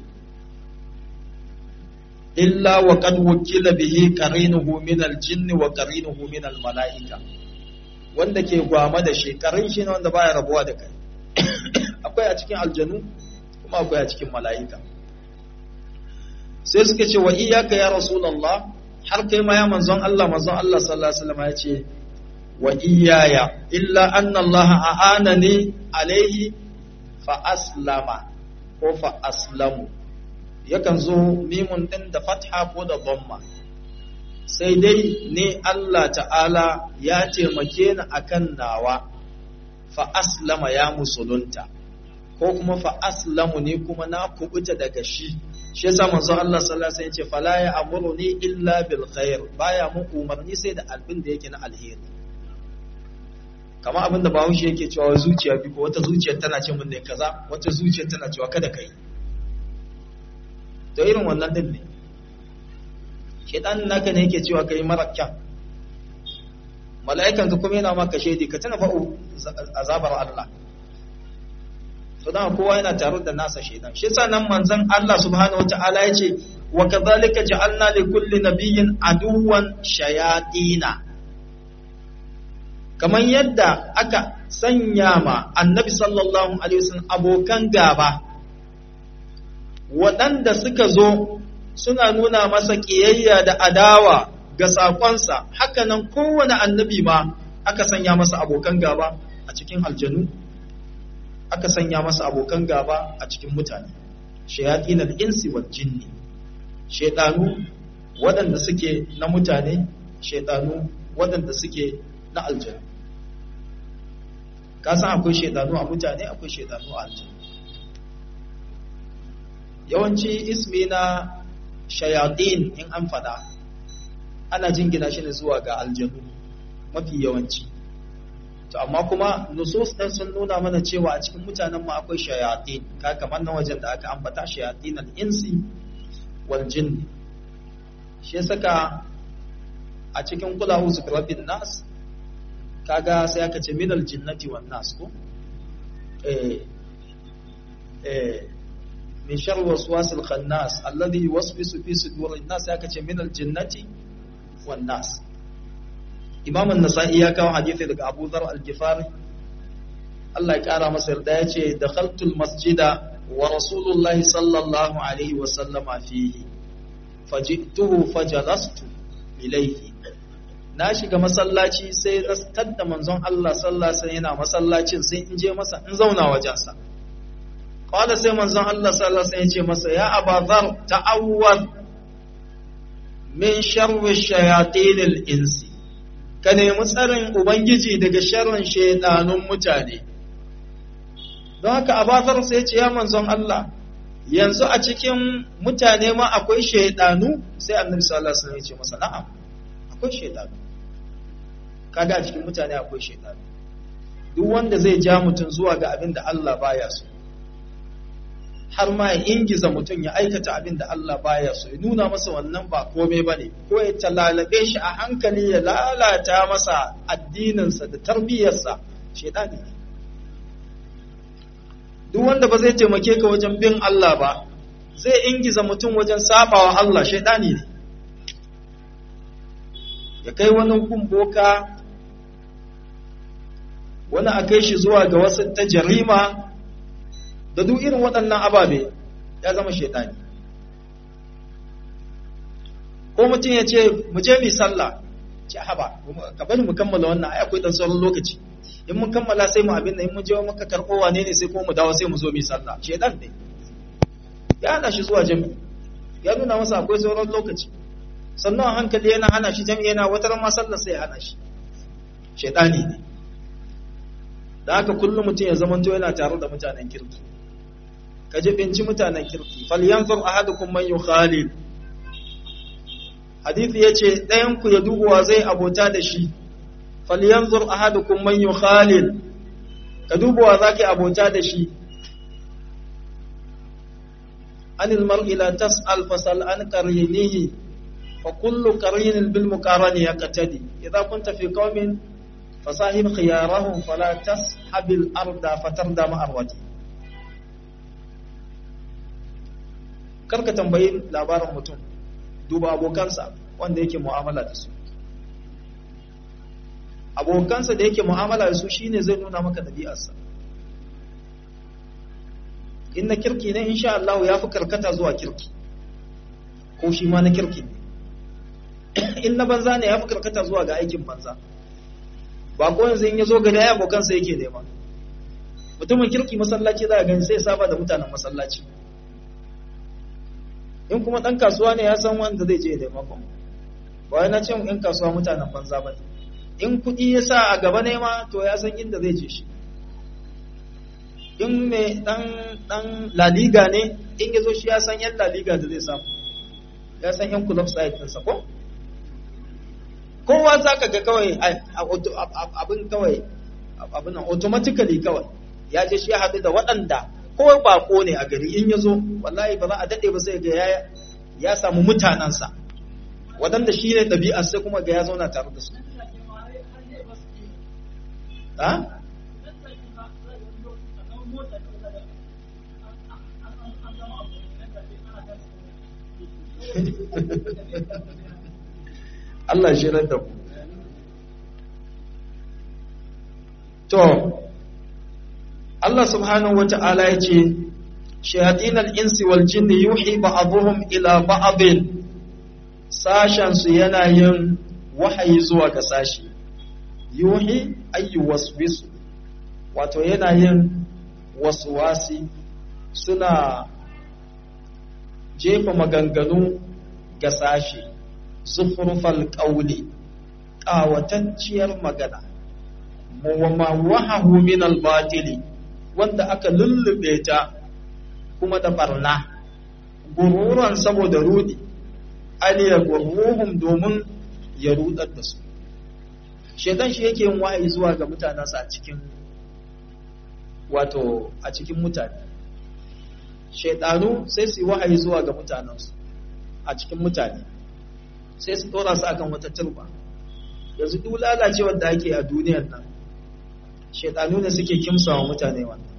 illa wa qad wukila bihi qarinuhu min aljinn wa qarinuhu min almalaika wanda ke gwama da shi karin shi ne wanda baya rabuwa da kai akwai a cikin aljanu kuma akwai a cikin mala'ika sai suka ce wa iyyaka ya rasulullah har kai ma ya manzon Allah manzon Allah sallallahu alaihi wasallam ya ce wa iyaya illa anna Allah a'anani alaihi fa aslama ko fa aslamu yakan zo mimun din da fatha ko da dhamma sai dai ne Allah ta'ala ya taimake ni akan nawa fa aslama ya musulunta ko kuma fa aslamu ne kuma na kubuta daga shi shi yasa manzo Allah sallallahu alaihi wasallam ya ce fala ya amuruni illa bil khair baya mu umarni sai da albin da yake na alheri kama abinda bahaushe yake cewa zuciya bi ko wata zuciya tana ce mun ne kaza wata zuciya tana cewa kada kai to irin wannan din ne shedan naka ne yake cewa kai mara kyan mala'ikan ka kuma yana maka shaidi ka tana fa'u azabar Allah to dan kowa yana tare da nasa shaidan shi yasa nan manzon Allah subhanahu wataala yace wa kadhalika ja'alna li kulli nabiyyin aduwan shayatina kamar yadda aka sanya ma annabi sallallahu alaihi wasallam abokan gaba waɗanda suka zo suna nuna masa ƙiyayya da adawa ga saƙonsa hakanan kowane annabi ma aka sanya masa abokan gaba a cikin aljanu aka sanya masa abokan gaba a cikin mutane shayatin al-insi wal jinni shaytanu waɗanda suke na mutane shaytanu waɗanda suke na aljanu ka san akwai shaytanu a mutane akwai shaytanu a aljanu yawanci ismi na shayatin in an fada ana jingina shi ne zuwa ga aljanu mafi yawanci to amma kuma nusus ɗin sun nuna mana cewa a cikin mutanen mu akwai shayatin ka kamar na wajen da aka ambata shayatin al-insi wal jinn shi saka a cikin kula uzu rabbin nas kaga sai aka ce minal jinnati wan nas ko eh eh min sharri waswasil khannas alladhi yuwaswisu fi sudurin nas aka ce minal jinnati wan nas Imam an-Nasa'i ya kawo hadisi daga Abu Dharr al-Ghifari Allah ya kara masa yarda ya ce dakhaltul masjida wa Rasulullah sallallahu alaihi wa sallama fihi fajituhu fajalastu ilayhi na shiga masallaci sai na tadda manzon Allah sallallahu alaihi yana masallacin sai in je masa in zauna wajensa qala sai manzon Allah sallallahu alaihi ya ce masa ya abazar ta'awwad min sharri shayatinil insi ka nemi tsarin ubangiji daga sharrin shaytanun mutane don haka abazar sai ya ce ya manzon Allah yanzu a cikin mutane ma akwai shaydanu sai annabi sallallahu alaihi wasallam ya ce masa na'am akwai shaydanu kaga a cikin mutane akwai shaydanu duk wanda zai ja mutum zuwa ga abin da Allah baya so har ma ya ingiza mutum ya aikata abin da Allah baya so ya nuna masa wannan ba komai bane ko ya talalabe shi a hankali ya lalata masa addininsa da tarbiyyarsa shaydani ne duk wanda ba zai taimake ka wajen bin Allah ba zai ingiza mutum wajen sabawa Allah shaidani ne ya kai wani kumboka wani a kai shi zuwa ga wasu ta jarima da duk irin waɗannan ababe ya zama shaidani ko mutum ya ce mu je mu sallah ce haba ka bari mu kammala wannan ai akwai dan sauran lokaci in mun kammala sai mu abin da in mun je maka karɓo wane ne sai ko mu dawo sai mu zo mu sallah shedan ne ya hana shi zuwa jami'i ya nuna masa akwai sauran lokaci sannan a hankali yana hana shi jami'i yana wata ran sallah sai ya hana shi shedani ne da haka kullum mutum ya zamanto yana tare da mutanen kirki ka jibinci mutanen kirki falyanzur ahadukum man yukhalil hadisi yace ɗayan ku ya dubuwa zai abota da shi falyanzur ahadukum man yukhalil ka dubuwa zaka abota da shi anil mar'i la tas'al fasal an qarinihi fa kullu qarinin bil muqarani yaqtadi idza kunta fi qaumin fasahib khiyarahum fala tashabil arda fatarda ma arwati karka tambayi labarin mutum duba abokansa wanda yake mu'amala da su abokansa da yake mu'amala da su shine zai nuna maka dabi'arsa in na kirki ne insha Allah ya fi karkata zuwa kirki ko shi ma na kirki ne in na banza ne ya fi karkata zuwa ga aikin banza ba ko yanzu in ya zo gari ya abokansa yake nema mutumin kirki masallaci za a gani sai saba da mutanen masallaci in kuma ɗan kasuwa ne ya san wanda zai je da makon ba na ce in kasuwa mutanen banza ba ne in kuɗi ya sa a gaba ne ma to ya san inda zai je shi in mai ɗan ɗan laliga ne in ya zo shi ya san yan laliga da zai samu ya san yan club site ɗinsa ko kowa za ka ga kawai abin kawai abin automatically kawai ya je shi ya haɗu da waɗanda ko bako ne a gari in ya zo wallahi ba za a daɗe ba sai ga ya ya samu mutanensa waɗanda shi ne ɗabi'ar sai kuma ga ya zauna tare da su ha? Allah shi da ku to Allah subhanahu wa ta'ala ya ce, Shayatin al'insi wal jinni yuhi ba'abuhum ila ba'abin, sashensu yana yin wahayi zuwa ga sashi, yuhi ayyu waswisu, wato yana yin waswasi suna jefa maganganu ga sashi, zufurfal ƙauli, ƙawatacciyar magana, wahahu min al-batili. wanda aka lullube ta kuma da barna gururan saboda rudi aliya gurruhum domin ya rudar da su shedan shi yake yin wahayi zuwa ga mutanensa a cikin wato a cikin mutane shedanu sai su yi wahayi zuwa ga mutanensu a cikin mutane sai su dora su akan wata turba yanzu duk lalacewar da ake a duniyar nan shaidanu ne suke kimsa wa mutane wannan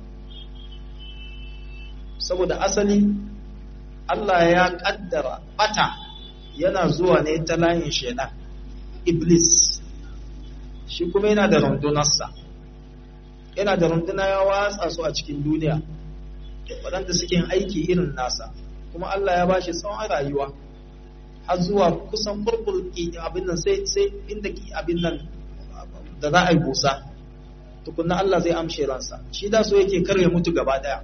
saboda asali Allah ya kaddara bata yana zuwa ne ta layin shaidan iblis shi kuma yana da rundunarsa yana da runduna ya watsa su a cikin duniya waɗanda suke yin aiki irin nasa kuma Allah ya bashi tsawon rayuwa har zuwa kusan kurkul abin nan sai sai inda abin nan da za a yi busa tukunna Allah zai amshe ransa shi da so yake kar ya mutu gaba daya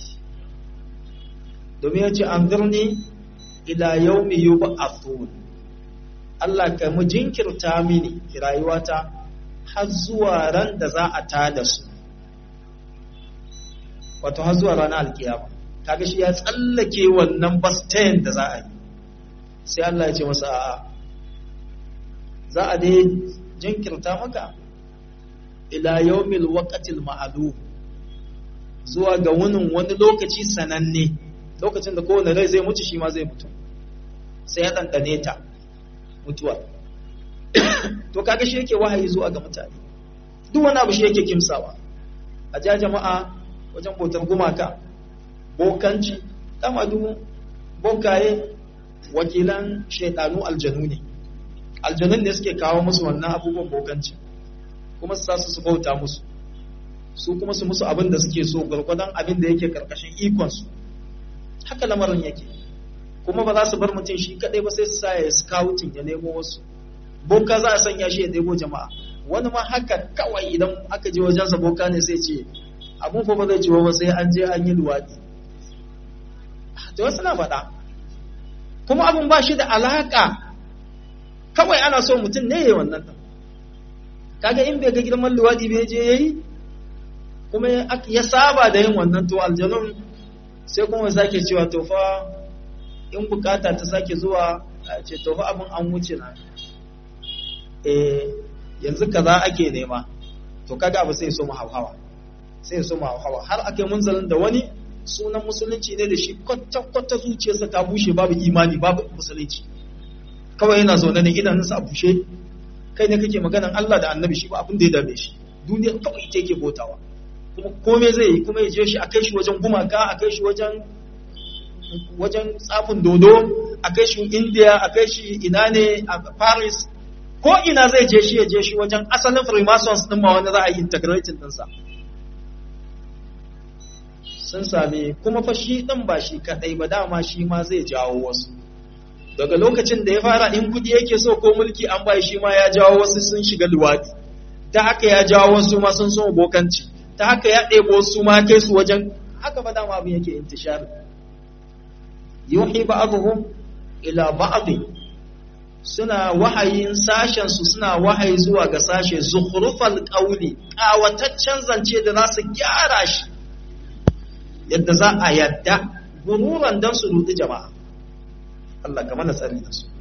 domin ya ce an birni ila yaumi yub'athun Allah ka mu jinkirta mini rayuwata har zuwa ran da za a tada su wato har zuwa ranar alkiyama kaga shi ya tsallake wannan bastayin da za a yi sai Allah ya ce masa a'a za a dai jinkirta maka ila yaumil waqtil ma'lum zuwa ga wunin wani lokaci sananne lokacin da kowane rai zai mutu shi ma zai mutu sai ya ɗanɗane ta mutuwa to kaga shi yake wahayi zuwa ga mutane duk wani abu shi yake kimsawa a ja jama'a wajen bautar gumaka bokanci dama duk bokaye wakilan shaidanu aljanu ne aljanun ne suke kawo musu wannan abubuwan bokanci kuma su sa su su bauta musu su kuma su musu abin da suke so gwargwadon abin da yake karkashin ikonsu haka lamarin yake kuma ba za su bar mutum shi kadai ba sai su sa ya scouting ya nemo wasu boka za a sanya shi ya ɗebo jama'a wani ma haka kawai idan aka je wajensa boka ne sai ce abun fa ba zai ciwo ba sai an je an yi luwaɗi to wasu na faɗa kuma abun ba shi da alaƙa kawai ana so mutum ne ya yi wannan ɗan kaga in bai ga girman luwaɗi bai je ya yi kuma ya saba da yin wannan to aljanun sai kuma sake cewa to fa in bukata ta sake zuwa ce to fa abin an wuce na eh yanzu kaza ake nema to kaga abu sai so mu hauhawa sai so mu hauhawa har ake munzalin da wani sunan musulunci ne da shi kwata kwata zuciyarsa ta bushe babu imani babu musulunci kawai yana zaune ne idanunsa a bushe kai ne kake maganan Allah da annabi shi ba abin da ya dame shi duniya kawai ita yake botawa kuma kome zai yi kuma ya je shi a kai shi wajen gumaka a kai shi wajen wajen tsafin dodo a kai shi india a kai shi ina ne a paris ko ina zai je shi ya je shi wajen asalin freemasons din ma wanda za a yi integrating dinsa sun sami kuma fa shi din ba shi kadai ba dama shi ma zai jawo wasu daga lokacin da ya fara in kudi yake so ko mulki an bai shi ma ya jawo wasu sun shiga luwadi ta haka ya jawo wasu ma sun so bokanci ta haka ya ɗebo su ma kai su wajen haka ba dama abin yake intishar yuhi ba'dhum ila ba'd suna wahayin sashen su suna wahayi zuwa ga sashe zukhrufal qawli kawataccen zance da za su gyara shi yadda za a yadda gururan dan su rudi jama'a Allah ka mana tsari da su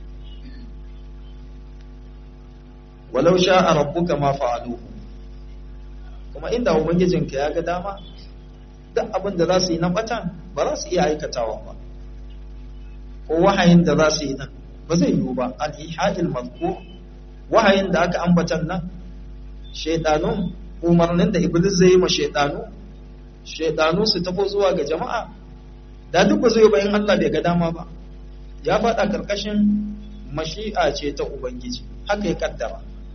walau sha'a rabbuka ma fa'aluhu kuma inda ubangijinka ya ga dama duk abin da za su yi na batan ba za su iya aikatawa ba ko wahayin da za su yi nan ba zai yiwu ba al-ihadil mazkur wahayin da aka ambatan nan shaytanun umarnin da iblis zai yi ma shaytanu shaytanu su tafi zuwa ga jama'a da duk ba zai ba in Allah bai ga dama ba ya faɗa karkashin mashi'a ce ta ubangiji haka ya kaddara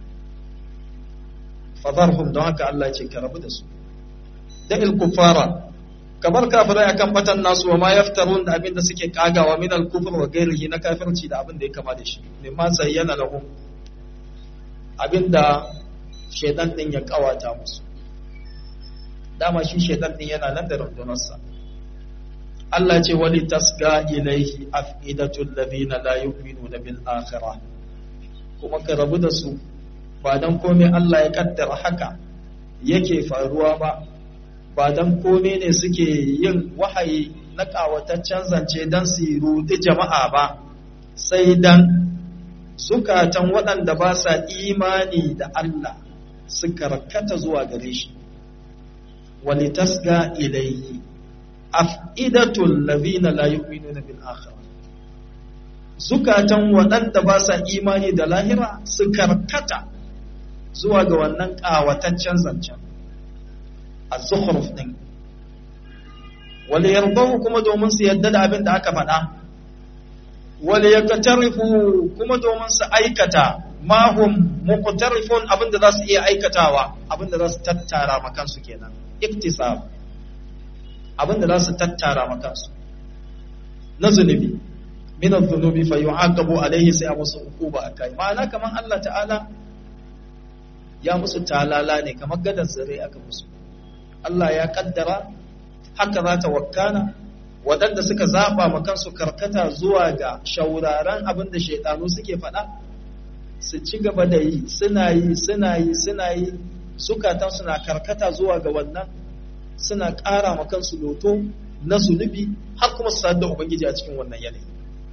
fadarhum don haka Allah ce ka rabu da su da il-kufara kamar kafirai akan batan nasu wa ma yaftarun da abin da suke kagawa min al-kufr wa ghairihi na kafirci da abin da ya kama da shi mimma zayyana lahum abinda shaytan din ya kawata musu dama shi shaytan din yana nan da rundunarsa Allah ce wali tasga ilaihi afidatul ladina la yu'minuna bil akhirah kuma ka rabu da su ba don komai Allah ya kaddara haka yake faruwa ba ba don komai ne suke yin wahayi na ƙawataccen zance don su rudi jama'a ba sai dan zukatan waɗanda ba sa imani da Allah su karkata zuwa gare shi wali tasga ilayhi af'idatul ladhina la yu'minuna bil akhirah zukatan waɗanda ba sa imani da lahira su karkata zuwa ga wannan ƙawataccen zancen a zukhruf ɗin wale yarbahu kuma domin su yadda da abin da aka faɗa wale yakatarifu kuma domin su aikata mahum muqtarifun abin da za su iya aikatawa abin da za su tattara makansu kenan iktisab abin da za su tattara makansu na zunubi min adh-dhunubi fa yu'aqabu alayhi sai a musu uquba akai ma'ana kaman Allah ta'ala ya musu talala ne kamar gadar zare aka musu Allah ya kaddara haka za ta wakana waɗanda suka zaɓa ma kansu karkata zuwa ga shauraren abin da shaidanu suke faɗa su ci gaba da yi suna yi suna yi suna yi zukatan suna karkata zuwa ga wannan suna ƙara ma kansu loto na zunubi har kuma su da ubangiji a cikin wannan yanayi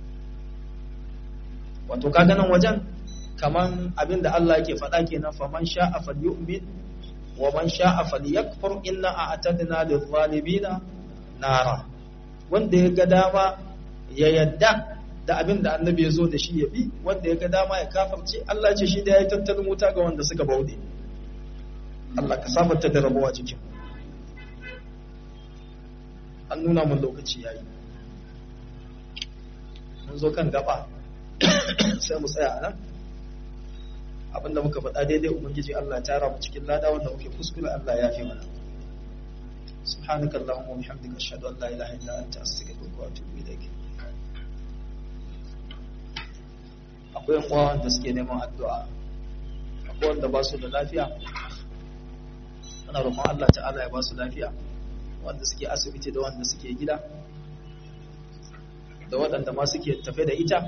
wato kaga nan wajen kaman abin da Allah yake faɗa kenan faman sha'a falyu'min wa man sha'a falyakfur inna a'tadna lidh-dhalimina nara wanda ya ga dama ya yadda da abin da annabi ya zo da shi ya bi wanda ya ga dama ya kafarce Allah ce shi da ya yi tattalin wuta ga wanda suka bauɗe Allah ka safarta da rabuwa cikin an nuna mun lokaci yayi mun zo kan gaba sai mu tsaya nan abinda muka faɗa daidai ubangiji Allah ya tara mu cikin lada wanda muke kuskure Allah ya fi mana سبحانك اللهم وبحمدك اشهد ان لا اله الا انت استغفرك واتوب اليك akwai yan uwa wanda suke neman addu'a akwai wanda ba su da lafiya ana roƙon Allah ta'ala ya ba su lafiya wanda suke asibiti da wanda suke gida da waɗanda ma suke tafe da ita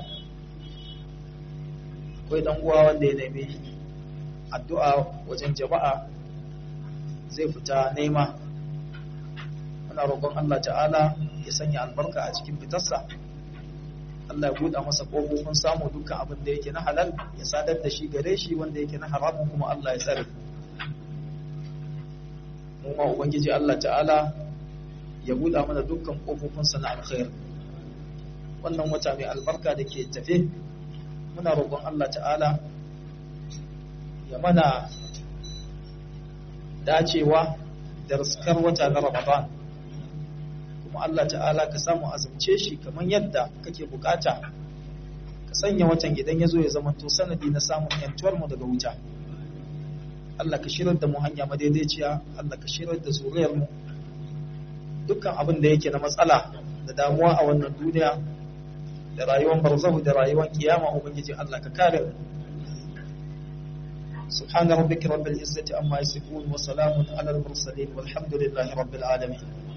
akwai dan uwa wanda ya nemi addu'a wajen jama'a zai fita nema muna roƙon Allah ta'ala ya sanya albarka a cikin fitarsa Allah ya buɗa masa ƙofofin samu dukkan abin da yake na halal ya sadar da shi gare shi wanda yake na haramun kuma Allah ya tsare mu ma ubangiji Allah ta'ala ya buɗa mana dukkan ƙofofinsa na alkhair wannan wata mai albarka da ke tafe muna roƙon Allah ta'ala ya mana dacewa da riskar wata na Ramadan kuma Allah ta'ala ka samu azumce shi kamar yadda kake bukata ka sanya watan idan ya zo ya zama to sanadi na samun yantuwar mu daga wuta Allah ka shirar da mu hanya madaidaiciya Allah ka shirar da zuriyar mu dukkan abin da yake na matsala da damuwa a wannan duniya da rayuwar barzahu da rayuwar kiyama ubangiji Allah ka kare mu سبحان ربك رب العزة عما يصفون وسلام على المرسلين والحمد لله رب العالمين